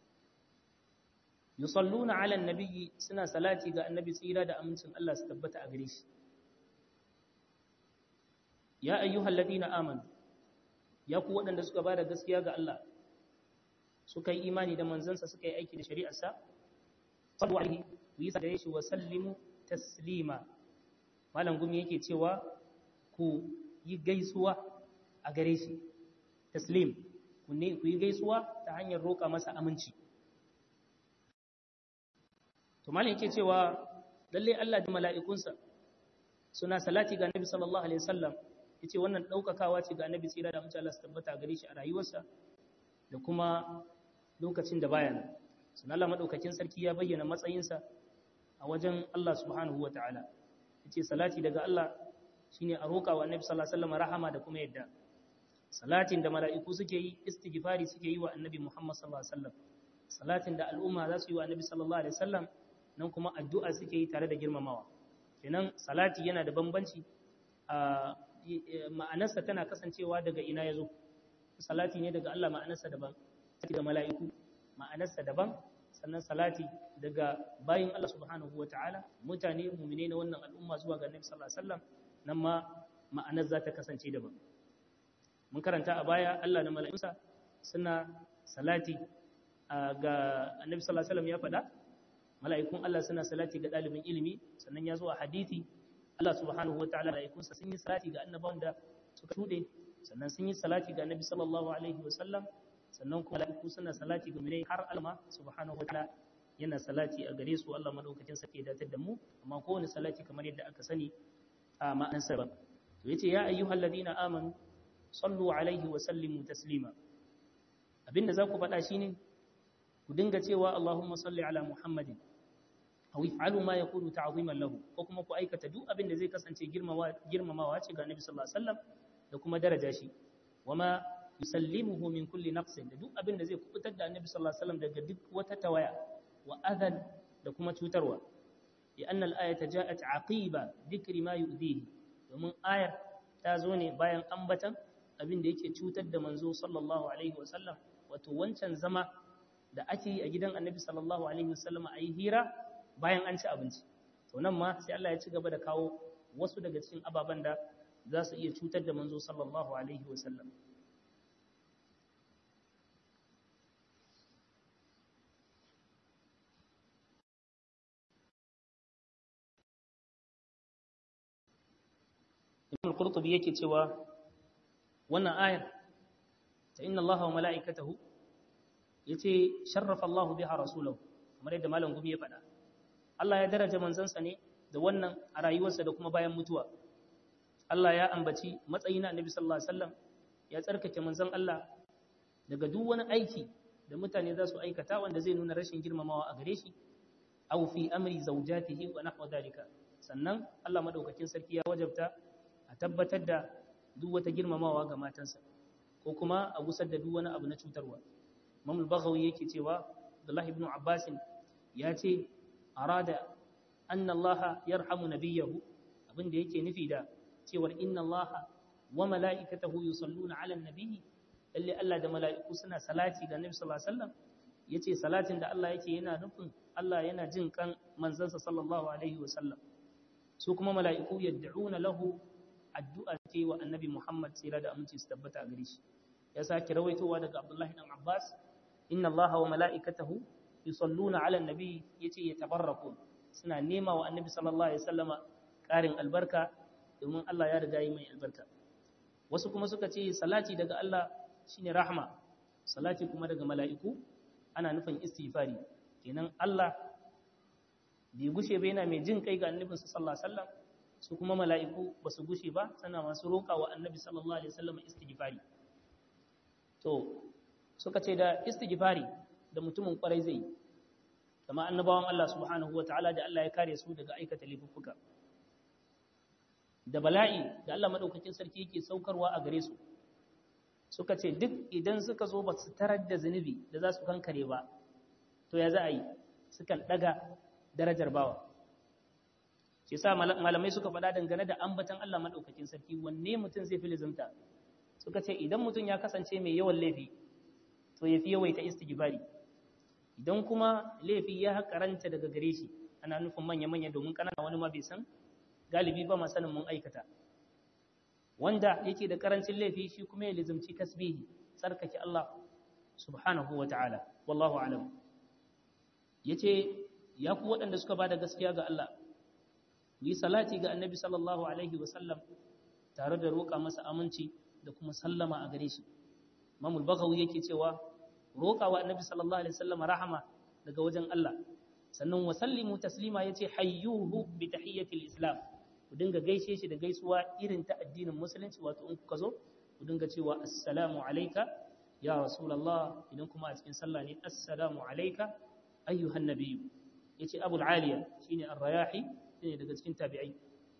yusalluna 'alan nabiyyi suna salati ga annabi tsira da amincin Allah su tabbata a gare shi ya ayyuhalladhina amanu ya ku waɗanda suka bada gaskiya ga Allah suka yi imani da manzansa suka yi aiki da shari'arsa sallu alaihi ku yi gare shi wa sallimu taslima malam gumi yake cewa ku yi gaisuwa a gare shi taslim ku ne ku yi gaisuwa ta hanyar roƙa masa aminci to malam yake cewa lalle Allah da mala'ikunsa suna salati ga Annabi sallallahu alaihi wasallam yace wannan daukakawa ce ga Annabi tsira da mutum Allah su tabbata gare shi a rayuwarsa da kuma lokacin da baya nan sunan Allah madaukakin sarki ya bayyana matsayinsa a wajen Allah subhanahu wataala yace salati daga Allah shine a roƙa wa Annabi sallallahu alaihi wasallam rahama da kuma yadda salatin da mala'iku suke yi istighfari suke yi wa Annabi Muhammad sallallahu alaihi wasallam salatin da al'umma za su yi wa Annabi sallallahu alaihi wasallam nan kuma addu'a suke yi tare da girmamawa kenan salati yana da bambanci a ma'anarsa tana kasancewa daga ina yazo salati ne daga Allah ma'anarsa daban daga mala'iku ma'anarsa daban sannan salati daga bayin Allah subhanahu wataala mutane mu'mine na wannan al'umma zuwa ga Annabi sallallahu alaihi wasallam nan ma ma'anar za ta kasance daban mun karanta a baya Allah da mala'ikunsa suna salati ga Annabi sallallahu alaihi wasallam ya faɗa mala'ikun Allah suna salati ga ɗalibin ilimi sannan ya zo a hadithi Allah subhanahu wa ta'ala mala'ikunsa sun yi salati ga annabawan da suka shuɗe sannan sun yi salati ga annabi sallallahu alaihi wa sallam sannan kuma mala'iku suna salati ga munai har alma subhanahu wa ta'ala yana salati a gare su Allah madaukakin sarki ya datar da mu amma kowane salati kamar yadda aka sani a ma'anar sa to yace ya ayyuhal ladina amanu sallu alaihi wa sallimu taslima abinda za ku faɗa shine ku dinga cewa Allahumma salli ala Muhammadin aw if'alu ma yakunu ta'ziman lahu ko kuma ku aikata duk abin da zai kasance girmamawa girmamawa ce ga Annabi sallallahu alaihi wasallam da kuma daraja shi wama yusallimuhu min kulli naqsin da duk abin da zai kubutar da Annabi sallallahu alaihi wasallam daga duk wata tawaya wa adhan da kuma cutarwa li anna al-ayata ja'at aqiba dhikri ma yu'dihi domin ayar ta zo ne bayan ambatan abin da yake cutar da manzo sallallahu alaihi wasallam wato wancan zama da ake yi a gidan annabi sallallahu alaihi wasallam a yi hira bayan an ci abinci to nan ma sai Allah ya ci gaba da kawo wasu daga cikin ababen da za su iya cutar da manzo sallallahu alaihi wasallam Ibn al-Qurtubi yake cewa wannan ayar ta inna Allah wa mala'ikatahu yace sharrafa Allah biha rasulahu kamar yadda malam gumi ya faɗa Allah ya daraja manzansa ne da wannan a rayuwarsa da kuma bayan mutuwa Allah ya ambaci matsayi na Annabi sallallahu alaihi wasallam ya tsarkake manzon Allah daga duk wani aiki da mutane za su aikata wanda zai nuna rashin girmamawa a gare shi aw fi amri zawjatihi wa nahwa dalika sannan Allah madaukakin sarki ya wajabta a tabbatar da duk wata girmamawa ga matansa ko kuma a gusar da duk wani abu na cutarwa Imam al-Baghawi yake cewa Abdullah ibn Abbas ya ce arada anna Allah yarhamu nabiyahu abinda yake nufi da cewar inna Allah wa mala'ikatahu yusalluna 'ala an-nabi lalle Allah da mala'iku suna salati ga Nabi sallallahu alaihi wasallam yace salatin da Allah yake yana nufin Allah yana jin kan manzansa sallallahu alaihi wasallam su kuma mala'iku yad'una lahu addu'a ke wa annabi Muhammad tsira da aminci su tabbata a gare shi ya sake rawaitowa daga Abdullahi dan Abbas inna Allah wa mala'ikatahu yusalluna 'ala an-nabi yace yatabarraku suna nema wa annabi sallallahu alaihi wasallama karin albarka domin Allah ya riga yi mai albarka wasu kuma suka ce salati daga Allah shine rahma salati kuma daga mala'iku ana nufin istighfari kenan Allah bai gushe ba yana mai jin kai ga annabi sallallahu alaihi wasallam su kuma mala'iku ba su gushe ba sana masu roƙa wa annabi sallallahu alaihi wasallam istighfari to suka ce da istighfari da mutumin kwarai zai kama annabawan Allah subhanahu wataala da Allah ya kare su daga aikata laifuffuka da bala'i da Allah madaukakin sarki yake saukarwa a gare su suka ce duk idan suka zo ba su tarar da zunubi da za su kankare ba to ya za a yi sukan daga darajar bawa shi sa malamai suka faɗa dangane da ambatan Allah madaukakin sarki wanne mutum zai fi lizimta suka ce idan mutum ya kasance mai yawan laifi to ya fi yawaita istighfari idan kuma laifi ya karanta daga gare shi ana nufin manya-manya domin kanana wani ma bai san galibi ba sanin mun aikata wanda yake da karancin laifi shi kuma ya lizimci tasbihi tsarkake Allah subhanahu wa ta'ala wallahu alam yace ya ku waɗanda suka bada gaskiya ga Allah ku yi salati ga annabi sallallahu alaihi wa sallam tare da roƙa masa aminci da kuma sallama a gare shi mamul bagawi yake cewa roƙa wa annabi sallallahu alaihi wa sallam rahama daga wajen Allah sannan wa sallimu taslima yace hayyuhu bi tahiyyatil islam ku dinga gaishe shi da gaisuwa irin ta addinin musulunci wato in kuka zo ku dinga cewa assalamu alayka ya rasulullah idan kuma a cikin sallah ne assalamu alayka ayyuhan nabiyyu yace abul aliya shine ar-rayahi shine daga cikin tabi'ai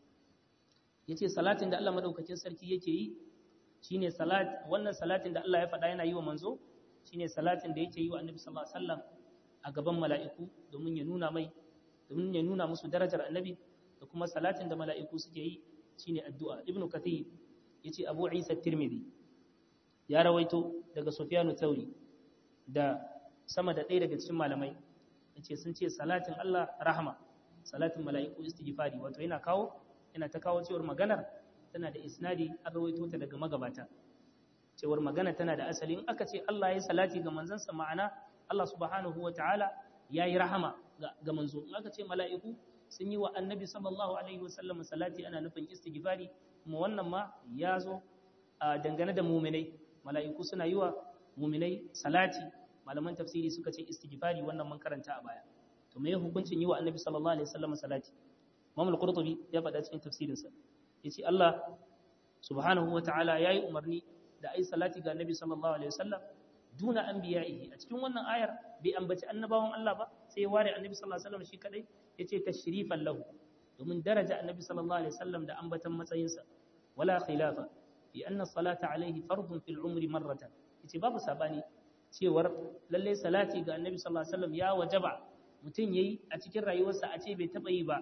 yace salatin da Allah madaukakin sarki yake yi shine salat wannan salatin da Allah ya faɗa yana yi wa manzo shine salatin da yake yi wa annabi sallallahu alaihi wasallam a gaban mala'iku domin ya nuna mai domin ya nuna musu darajar annabi da kuma salatin da mala'iku suke yi shine addu'a ibnu kathir yace abu isa tirmidhi ya rawaito daga sufyanu thauri da sama da ɗaya daga cikin malamai yace sun ce salatin Allah rahama salatin mala'iku istighfari wato yana kawo yana ta kawo cewar maganar tana da isnadi an rawaito ta daga magabata cewar magana tana da asali in aka ce Allah ya salati ga manzansa ma'ana Allah subhanahu wa ta'ala ya yi rahama ga manzo in aka ce mala'iku sun yi wa annabi sallallahu alaihi wasallam salati ana nufin istighfari kuma wannan ma ya zo a dangane da muminai mala'iku suna yi wa muminai salati malaman tafsiri suka ce istighfari wannan mun karanta a baya to me hukuncin yi wa annabi sallallahu alaihi wasallam salati Imam al-Qurtubi ya faɗa cikin tafsirinsa yace Allah subhanahu wa ta'ala yayi umarni da ai salati ga annabi sallallahu alaihi wasallam duna anbiya'ihi a cikin wannan ayar bai ambaci annabawan Allah ba sai ya ware annabi sallallahu alaihi wasallam shi kadai yace tashrifan lahu domin daraja annabi sallallahu alaihi wasallam da ambatan matsayinsa wala khilafa fi anna salata alaihi fardun fil umri marratan yace babu sabani cewar lalle salati ga annabi sallallahu alaihi wasallam ya wajaba mutum yayi a cikin rayuwarsa a ce bai taba yi ba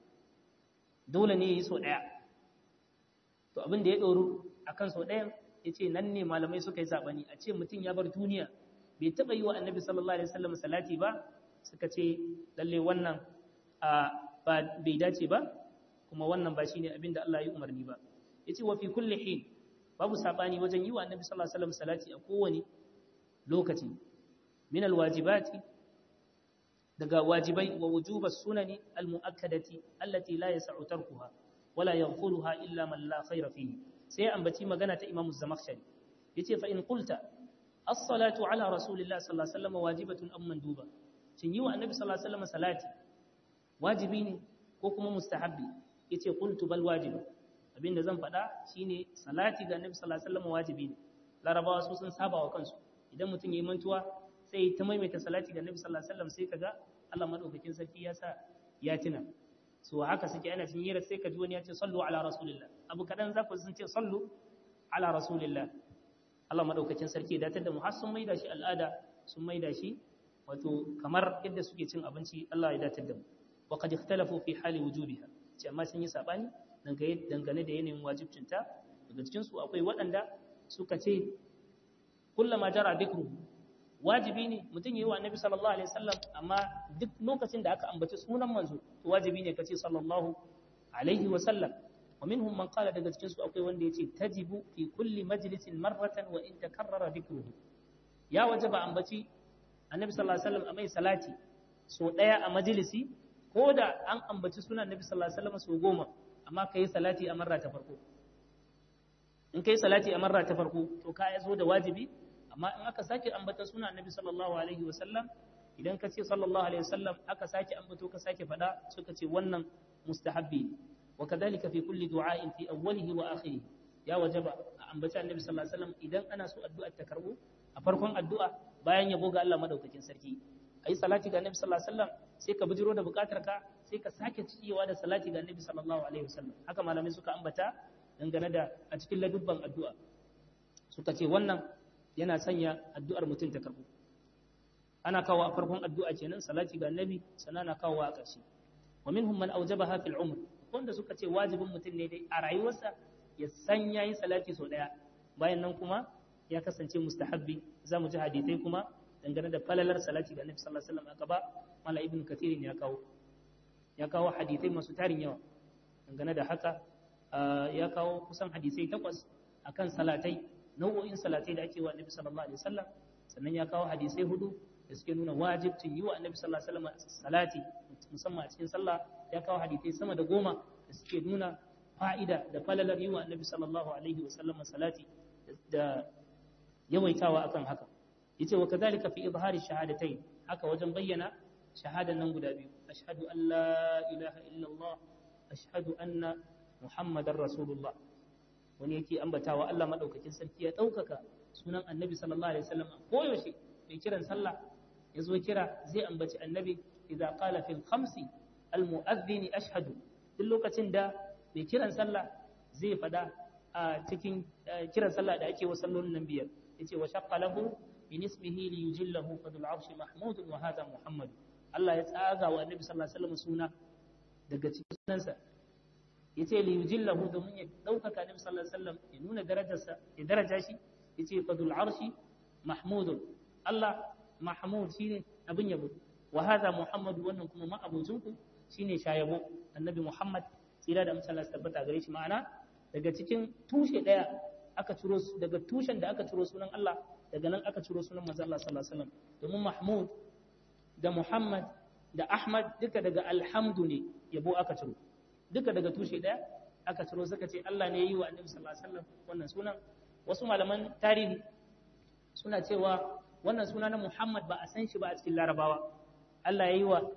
dole ne yayi so daya to abin da ya doru akan so dayan yace nan ne malamai suka yi sabani a ce mutum ya bar duniya bai taba yi wa annabi sallallahu alaihi wasallam salati ba suka ce lalle wannan ba bai dace ba kuma wannan ba shine abin da Allah ya umarni ba yace wa fi kulli hin babu sabani wajen yi wa annabi sallallahu alaihi wasallam salati a kowane lokaci min alwajibati daga wajibai wa wujuba sunani almuakkadati allati la yas'u tarkuha wala yaghfuluha illa man la khayra fihi sai ambaci magana ta Imam Zamakhshari yace fa in qulta as-salatu ala rasulillahi sallallahu alaihi wasallam wajibatun am manduba shin yi wa annabi sallallahu alaihi wasallam salati wajibi ne ko kuma mustahabbi yace qultu bal wajibi abinda zan faɗa shine salati ga annabi sallallahu alaihi wasallam wajibi ne larabawa su sun saba wa kansu idan mutum yayi mantuwa sai ta maimaita salati ga annabi sallallahu alaihi wasallam sai kaga Allah madaukakin sarki ya sa ya tuna so haka suke ana cin yira sai ka ji wani ya ce sallu ala rasulillah abu kadan za ku sun ce sallu ala rasulillah Allah madaukakin sarki ya datar da mu har sun maida shi al'ada sun maida shi wato kamar yadda suke cin abinci Allah ya datar da mu wa qad ikhtalafu fi hali wujubiha ce amma sun yi sabani dangane da yanayin wajibcinta daga cikin su akwai waɗanda suka ce kullama jara dhikru wajibi ne mutum yi wa annabi sallallahu alaihi wasallam amma duk lokacin da aka ambaci sunan manzo to wajibi ne kace sallallahu alaihi wasallam wa minhum man qala daga cikin su akwai wanda yace tajibu fi kulli majlisin marratan wa in takarrara dhikruhu ya wajaba ambaci annabi sallallahu alaihi wasallam a mai salati so daya a majalisi ko da an ambaci sunan annabi sallallahu alaihi wasallam so goma amma kai salati a marra ta farko in kai salati a marra ta farko to ka zo da wajibi amma in aka sake ambata sunan annabi sallallahu alaihi wasallam idan ka ce sallallahu alaihi wasallam aka sake ambato ka sake faɗa suka ce wannan mustahabbi wa kadhalika fi kulli du'a'in fi awwalihi wa akhirih ya wajaba a ambaci annabi sallallahu alaihi wasallam idan ana so addu'a ta karbo a farkon addu'a bayan yabo ga Allah madaukakin sarki ayi salati ga annabi sallallahu alaihi wasallam sai ka bijiro da bukatar ka sai ka sake ciyewa da salati ga annabi sallallahu alaihi wasallam haka malamai suka ambata dangane da a cikin ladubban addu'a suka ce wannan yana sanya addu'ar mutum ta karbo ana kawo a farkon addu'a kenan salati ga annabi sannan ana kawo a ƙarshe wa minhum man awjabaha fil umr wanda suka ce wajibin mutum ne dai a rayuwarsa ya san yayi salati sau daya bayan nan kuma ya kasance mustahabbi za mu ji hadithai kuma dangane da falalar salati ga annabi sallallahu alaihi wasallam aka ba mala ibn kathirin ya kawo ya kawo hadithai masu tarin yawa dangane da haka ya kawo kusan hadisai takwas akan salatai nau'o'in salatai da ake wa annabi sallallahu alaihi wasallam sannan ya kawo hadisai hudu da suke nuna wajibcin yi wa annabi sallallahu alaihi wasallam salati musamman a cikin sallah ya kawo hadisai sama da goma da suke nuna fa'ida da falalar yi wa annabi sallallahu alaihi wasallam salati da yawaitawa akan haka yace wa kadhalika fi izhari shahadatain haka wajen bayyana shahadan nan guda biyu ashhadu an la ilaha illallah ashhadu anna muhammadar rasulullah wani yake ambatawa Allah madaukakin sarki ya daukaka sunan annabi sallallahu alaihi wasallam koyaushe mai kiran sallah ya zo kira zai ambaci annabi idza qala fil khamsi al mu'adhdhin ashhadu duk lokacin da mai kiran sallah zai fada a cikin kiran sallah da ake wa sallolin nan biyar yace wa shaqqa lahu min ismihi li yujillahu fadul arshi mahmud wa hadha muhammad Allah ya tsaga wa annabi sallallahu alaihi wasallam suna daga cikin sunansa yace li yujillahu domin ya daukaka annabi sallallahu alaihi wasallam ya nuna darajarsa ya daraja shi yace fadul arshi mahmud Allah mahmud shine abin yabo wa hadha muhammad wannan kuma ma'abucin ku shine shayabo annabi muhammad tsira da amsala tabbata gare shi ma'ana daga cikin tushe daya aka ciro daga tushen da aka ciro sunan Allah daga nan aka ciro sunan manzo Allah sallallahu alaihi wasallam domin mahmud da muhammad da ahmad duka daga alhamdu ne yabo aka ciro duka daga tushe daya aka ciro suka ce Allah ne ya yi wa annabi sallallahu alaihi wasallam wannan sunan wasu malaman tarihi suna cewa wannan suna na Muhammad ba a san shi ba a cikin Larabawa Allah ya yi wa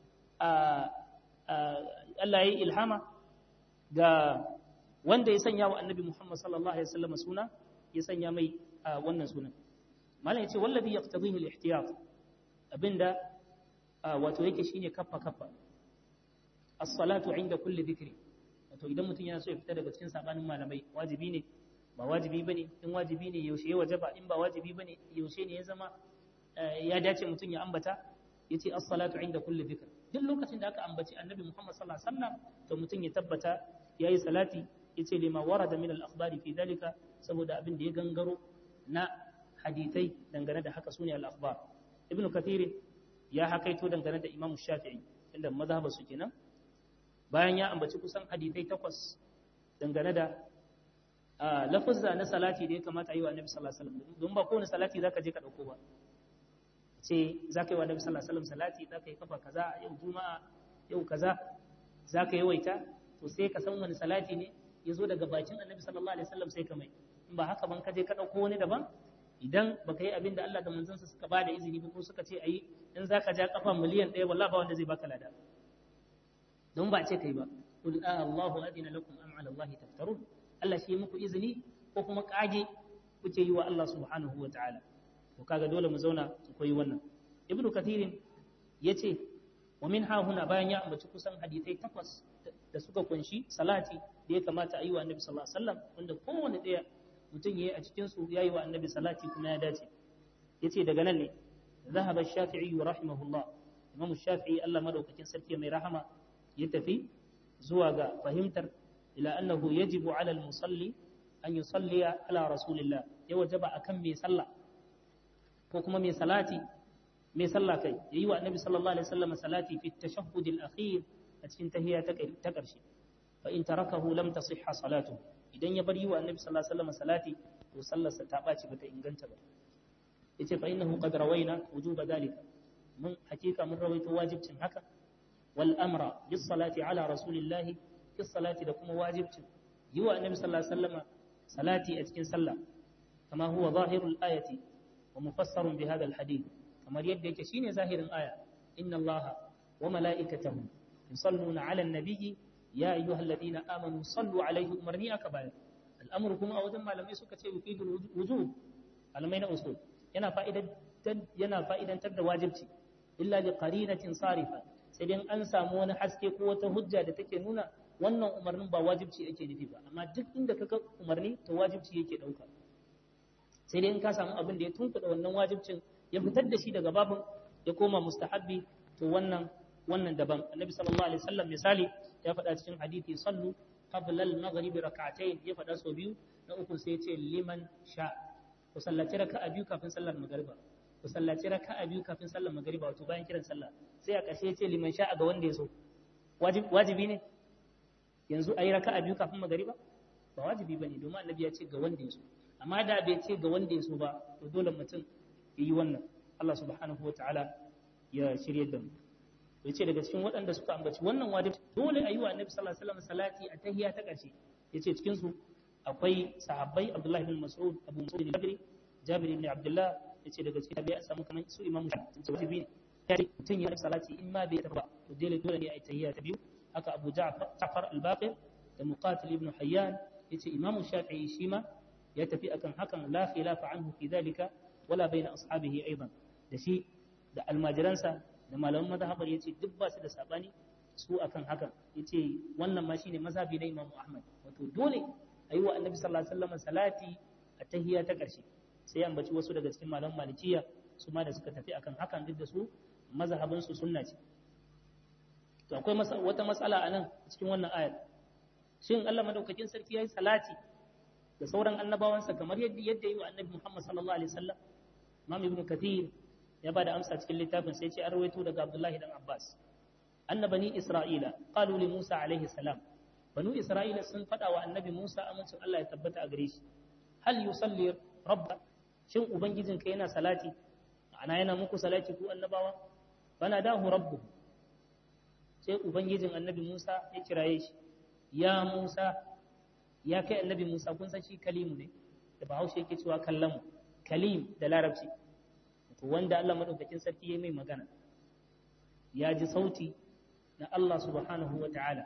Allah ya yi ilhama ga wanda ya sanya wa annabi Muhammad sallallahu alaihi wasallam suna ya sanya mai wannan sunan malam ya ce wallazi yaqtadihi al-ihtiyat abinda wato yake shine kaffa kaffa as-salatu inda kulli dhikri wato idan mutum yana so ya fita daga cikin sabanin malamai wajibi ne ba wajibi bane in wajibi ne yaushe ya wajaba in ba wajibi bane yaushe ne ya zama ya dace mutum ya ambata yace as-salatu inda kulli dhikr duk lokacin da aka ambaci annabi Muhammad sallallahu alaihi wasallam to mutum ya tabbata yayi salati yace lima warada min al-akhbari fi dalika saboda abin da ya gangaro na hadithai dangane da haka sune al-akhbar ibn kathir ya hakaito dangane da imam shafi'i inda mazhabar su kenan bayan ya ambaci kusan hadithai takwas dangane da lafuzza na salati da ya kamata yi wa annabi sallallahu alaihi wasallam don ba kowane salati zaka je ka dauko ba ce zaka yi wa annabi sallallahu alaihi wasallam salati zaka yi kafa kaza yau juma'a yau kaza zaka yi waita to sai ka san wani salati ne ya zo daga bakin annabi sallallahu alaihi wasallam sai ka mai in ba haka ban ka je ka dauko wani daban idan baka yi abin da Allah da manzansa suka ba da izini ba ko suka ce ayi in zaka ja kafa miliyan ɗaya wallahi ba wanda zai baka lada don ba ce kai ba qul a Allahu adina lakum am ala Allah taftarun Allah shi muku izini ko kuma kage kuke yi wa Allah subhanahu wa ta'ala to kaga dole mu zauna mu koyi wannan ibnu kathirin yace wa min huna bayan ya ambaci kusan hadisai takwas da suka kunshi salati da ya kamata a yi wa annabi sallallahu alaihi wasallam wanda kowanne ɗaya mutum yayi a cikin su yayi wa annabi salati kuma ya dace yace daga nan ne ذهب الشافعي رحمه الله إمام الشافعي الله مدوكين سركي mai rahama ya tafi zuwa ga fahimtar ila annahu yajibu ala al-musalli an yusalli ala rasulillah ya wajaba akan mai sallah ko kuma mai salati mai sallah kai yayi wa annabi sallallahu alaihi wasallam salati fi tashahhud al-akhir a cikin tahiyya ta karshe fa in tarakahu lam tasihha salatu idan ya bar yi wa annabi sallallahu alaihi wasallam salati to sallarsa ta baci bata inganta ba yace fa innahu qad rawaina wujuba dalika mun hakika mun rawaito wajibcin haka wal amra bis salati ala rasulillahi bis salati da kuma wajibcin yi wa annabi sallallahu alaihi wasallam salati a cikin sallah kama huwa zahirul ayati wa mufassarun bi hadha al hadith kamar yadda yake shine zahirin aya inna allaha wa mala'ikatahu yusalluna 'alan nabiyyi ya ayyuhalladhina amanu sallu 'alaihi umarni aka bayar al'amru kuma a wajen malamai suka ce yufidul wujub malamai na usul yana fa'idantar yana fa'idantar da wajibci illa li qarinatin sarifa sai dai an samu wani haske ko wata hujja da take nuna wannan umarnin ba wajibci ake nufi ba amma duk inda ka ga umarni to wajibci yake dauka sai dai in ka samu abin da ya tunkuɗa wannan wajibcin ya fitar da shi daga babin ya koma mustahabbi to wannan wannan daban annabi sallallahu alaihi wasallam misali ya faɗa cikin hadisi sallu qabla al-maghrib rak'atayn ya faɗa so biyu na uku sai ya ce liman sha ku sallaci raka'a biyu kafin sallar magriba ku sallaci raka'a biyu kafin sallar magriba wato bayan kiran sallah sai a ƙarshe ya ce liman sha ga wanda ya so wajibi ne yanzu ayi raka'a biyu kafin magriba ba wajibi bane domin annabi ya ce ga wanda ya so amma da bai ce ga wanda ya so ba to dole mutum ya yi wannan Allah subhanahu wa ta'ala ya shirye da mu ya ce daga cikin waɗanda suka ambaci wannan wajibi dole a yi wa annabi sallallahu alaihi wasallam salati a tahiyya ta ƙarshe ya ce cikin su akwai sahabbai Abdullah ibn Mas'ud Abu Mas'ud al-Badri Jabir ibn Abdullah ya ce daga cikin tabi'a samu kamar su Imam Shafi'i ce wajibi ne ya ce mutum ya salati in ma bai tafi ba to dole dole ne a yi tahiyya ta biyu haka Abu Ja'far al-Baqir da Muqatil ibn Hayyan yace Imam Shafi'i shi ma ya tafi akan hakan la khilafa anhu fi dhalika wala baina ashabihi aidan da shi da almajiransa da malaman mazhabar yace duk ba su da sabani su akan hakan yace wannan ma shine mazhabi na Imam Ahmad wato dole ayi wa Annabi sallallahu alaihi wasallam salati a tahiyya ta karshe sai an baci wasu daga cikin malaman malikiya su ma da suka tafi akan hakan duk da su mazhabin su sunna ce to akwai wata matsala anan cikin wannan ayar shin Allah madaukakin sarki yayi salati da sauran annabawansa kamar yadda yadda yi wa annabi Muhammad sallallahu alaihi wasallam Imam Ibn Kathir ya bada amsa cikin littafin sai ce an rawaito daga Abdullahi dan Abbas anna bani Isra'ila qalu li Musa alaihi salam banu Isra'ila sun fada wa annabi Musa amincin Allah ya tabbata a gare shi hal yusalli rabba shin ubangijinka yana salati ana yana muku salati ku annabawa bana dahu rabbuhu sai ubangijin annabi Musa ya kiraye shi ya Musa ya kai annabi Musa kun san shi kalimu ne da Bahaushe yake cewa kallamu kalim da larabci to wanda Allah madaukakin sarki ya mai magana ya ji sauti na Allah subhanahu wa ta'ala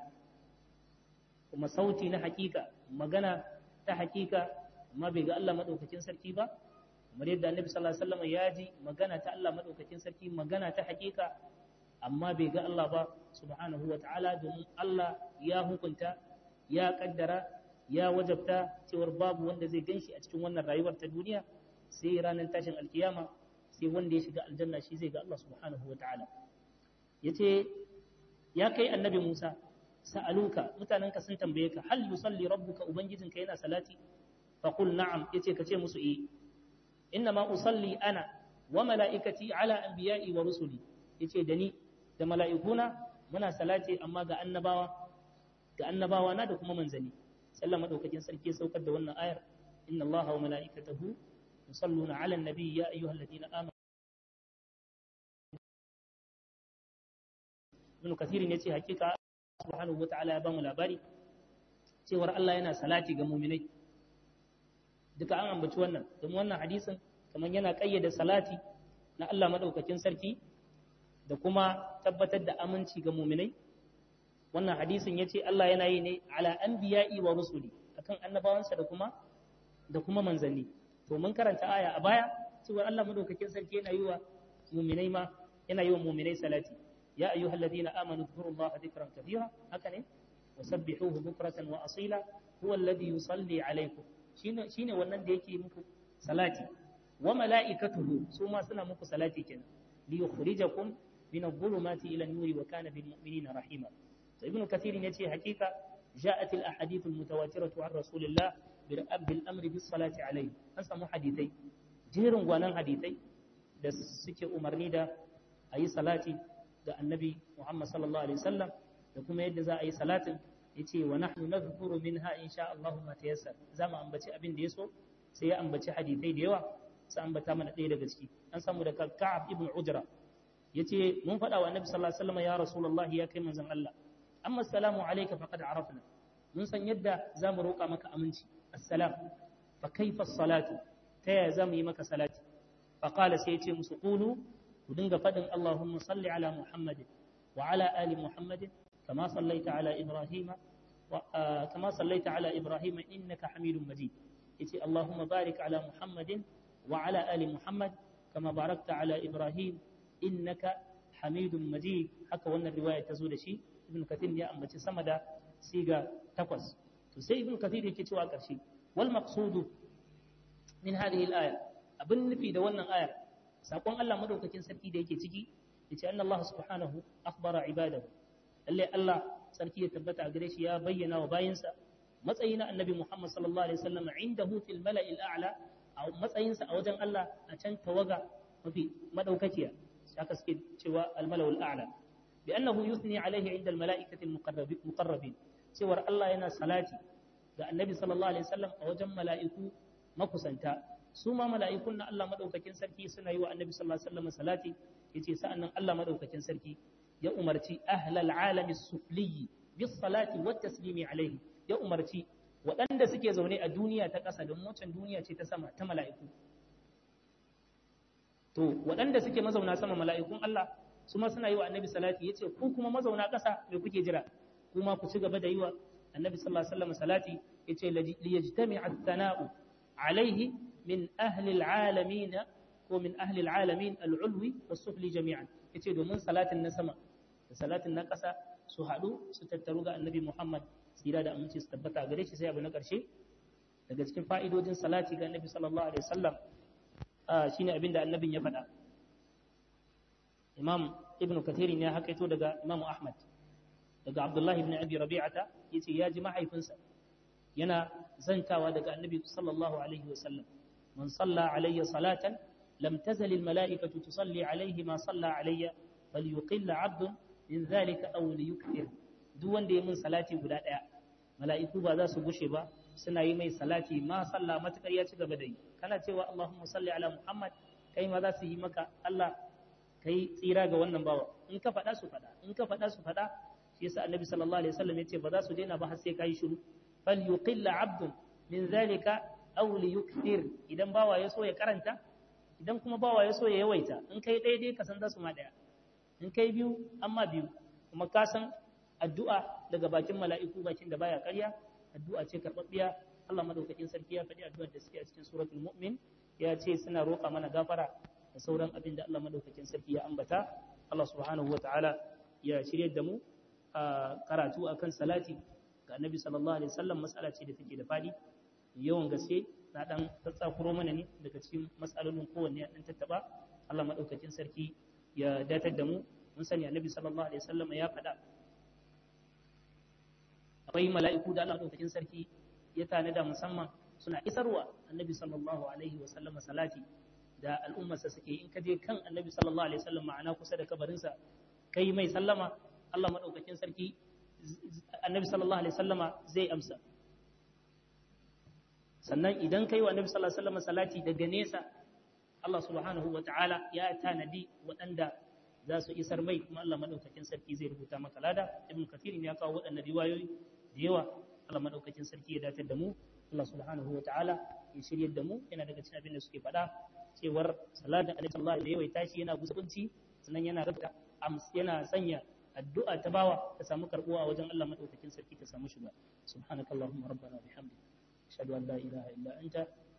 kuma sauti na hakika magana ta hakika amma bai ga Allah madaukakin sarki ba kamar yadda annabi sallallahu alaihi wasallam ya ji magana ta Allah madaukakin sarki magana ta hakika amma bai ga Allah ba subhanahu wa ta'ala domin Allah ya hukunta ya kaddara ya wajabta cewar babu wanda zai ganshi a cikin wannan rayuwar ta duniya sai ranar tashin alkiyama sai wanda ya shiga aljanna shi zai ga Allah subhanahu wa ta'ala yace ya kai annabi Musa sa'aluka mutanenka sun tambaye ka hal yusalli rabbuka ubangijinka yana salati fa qul na'am yace ka ce musu eh inna ma usalli ana wa mala'ikati ala anbiya'i wa rusuli yace da ni da mala'ikuna muna salati amma ga annabawa ga annabawa na da kuma manzani sallah madaukakin sarki ya saukar da wannan ayar inna allaha wa mala'ikatahu yusalluna 'ala an-nabi ya ayyuhalladhina amanu ibn kathir ne ce hakika subhanahu wata'ala ya ba mu labari cewar Allah yana salati ga mu'minai duka an ambaci wannan domin wannan hadisin kamar yana kayyade salati na Allah madaukakin sarki da kuma tabbatar da aminci ga mu'minai wannan hadisin yace Allah yana yi ne ala anbiya'i wa rusuli akan annabawansa da kuma da kuma manzanni to mun karanta aya a baya cewa Allah madaukakin sarki yana yi wa mu'minai ma yana yi wa mu'minai salati ya ayyuhal ladina amanu dhkurullaha dhikran kathira haka ne wasabbihuhu bukratan wa asila huwa alladhi yusalli alaykum shine shine wannan da yake muku salati wa mala'ikatuhu su ma suna muku salati kenan li yukhrijakum min adh-dhulumati ila an-nuri wa kana bil mu'minina rahima to ibnu kathir yace hakika جاءت الاحاديث المتواتره عن رسول الله بالامر بالصلاه عليه an samu hadithai jerin gwanan hadithai da suke umarni da ayi salati ga annabi Muhammad sallallahu alaihi wasallam da kuma yadda za a yi salatin yace wa nahnu nadhkuru minha insha Allah ma tayassar za mu ambaci abin da yaso sai ya ambaci hadithai da yawa sai ambata mana ɗaya daga ciki an samu da Ka'ab ibn Ujra yace mun faɗa wa annabi sallallahu alaihi wasallam ya rasulullahi ya kai manzon Allah amma assalamu alayka faqad arafna mun san yadda za mu roƙa maka aminci assalam fa kaifa salatu ta yaya za mu yi maka salati fa qala sai yace musu qulu ku dinga faɗin Allahumma salli ala Muhammadin wa ala ali Muhammadin kama sallaita ala Ibrahim kama sallaita ala Ibrahim innaka Hamidum Majid yace Allahumma barik ala Muhammadin wa ala ali Muhammad kama barakta ala Ibrahim innaka Hamidum Majid haka wannan riwaya ta zo da shi Ibn Kathir ya ambaci sama da siga takwas to sai Ibn Kathir yake cewa ƙarshe wal maqsudu min hadhihi al-aya abin nufi da wannan ayar sakon Allah madaukakin sarki da yake ciki yace anna Allah subhanahu akhbara ibadahu lalle Allah sarki ya tabbata a gare shi ya bayyana wa bayinsa matsayi na annabi Muhammad sallallahu alaihi wasallam indahu fil mala'il a'la a matsayinsa a wajen Allah a can tawaga mafi madaukakiya haka suke cewa al mala'ul a'la bi annahu yusni alaihi inda al mala'ikati al muqarrabin cewar Allah yana salati ga annabi sallallahu alaihi wasallam a wajen mala'iku makusanta su ma mala'ikun na Allah madaukakin sarki suna yi wa annabi sallallahu alaihi wasallam salati yace sa'annan Allah madaukakin sarki ya umarci ahlal alami sufli bis salati wat taslimi alaihi ya umarci waɗanda suke zaune a duniya ta ƙasa don wancan duniya ce ta sama ta mala'iku to waɗanda suke mazauna sama mala'ikun Allah su ma suna yi wa annabi salati yace ku kuma mazauna ƙasa me kuke jira kuma ku ci gaba da yi wa annabi sallallahu alaihi wasallam salati yace liyajtami'a ath-thana'u alaihi min ahli alalamin ko min ahli alalamin al'ulwi was-sufli jami'an yace domin salatin na sama da salatin na ƙasa su haɗu su tattaru ga annabi Muhammad tsira da aminci su tabbata gare shi sai abu na ƙarshe daga cikin fa'idodin salati ga annabi sallallahu alaihi wasallam shine abin da annabin ya faɗa imam ibn kathir ne ya hakaito daga imam ahmad daga abdullah ibn abi rabi'ata yace ya ji mahaifinsa yana zantawa daga annabi sallallahu alaihi wasallam man salla alayya salatan lam tazal al mala'ikatu tusalli alayhi ma salla alayya falyuqill 'abdun min dhalika aw liyukthir duk wanda ya mun salati guda daya mala'iku ba za su gushe ba suna yi mai salati ma salla matakar ya ci gaba da yi kana cewa Allahumma salli ala Muhammad kai ma za su yi maka Allah kai tsira ga wannan bawa in ka faɗa su faɗa in ka faɗa su faɗa shi yasa annabi sallallahu alaihi wasallam yace ba za su daina ba har sai kai shiru fal yuqilla abdun min zalika aw li yukthir idan bawa ya so ya karanta idan kuma bawa ya so ya yawaita in kai daidai ka san za su ma daya in kai biyu amma biyu kuma ka san addu'a daga bakin mala'iku bakin da baya ƙarya addu'a ce karɓaɓɓiya Allah madaukakin sarki ya faɗi addu'ar da suke a cikin suratul mu'min ya ce suna roƙa mana gafara da sauran abin da Allah madaukakin sarki ya ambata Allah subhanahu wa ta'ala ya shirye da mu a karatu akan salati ga annabi sallallahu alaihi wasallam mas'ala ce da take da fadi yawan gaske na dan tsatsakuro mana ne daga cikin mas'alolin kowanne dan tattaba Allah madaukakin sarki ya datar da mu mun sani annabi sallallahu alaihi wasallam ya faɗa akwai mala'iku da Allah madaukakin sarki ya tanada musamman suna isarwa annabi sallallahu alaihi wasallam salati da al'ummarsa suke in ka je kan annabi sallallahu alaihi wasallam ma'ana kusa da kabarinsa kai mai sallama Allah madaukakin sarki annabi sallallahu alaihi wasallama zai amsa sannan idan kai wa annabi sallallahu alaihi wasallama salati daga nesa Allah subhanahu wa ta'ala ya tanadi waɗanda za su isar mai kuma Allah madaukakin sarki zai rubuta maka lada ibn kathir ya kawo waɗannan riwayoyi da yawa Allah madaukakin sarki ya datar da mu Allah subhanahu wa ta'ala ya shiryar da mu yana daga cikin abin da suke faɗa cewar salatin alaihi sallallahu alaihi wa tashi yana gusunci sannan yana rabta yana sanya addu'a ta bawa ta samu karbuwa a wajen Allah madaukakin sarki ta samu shiga subhanakallahumma rabbana bihamdika ashhadu an la ilaha illa anta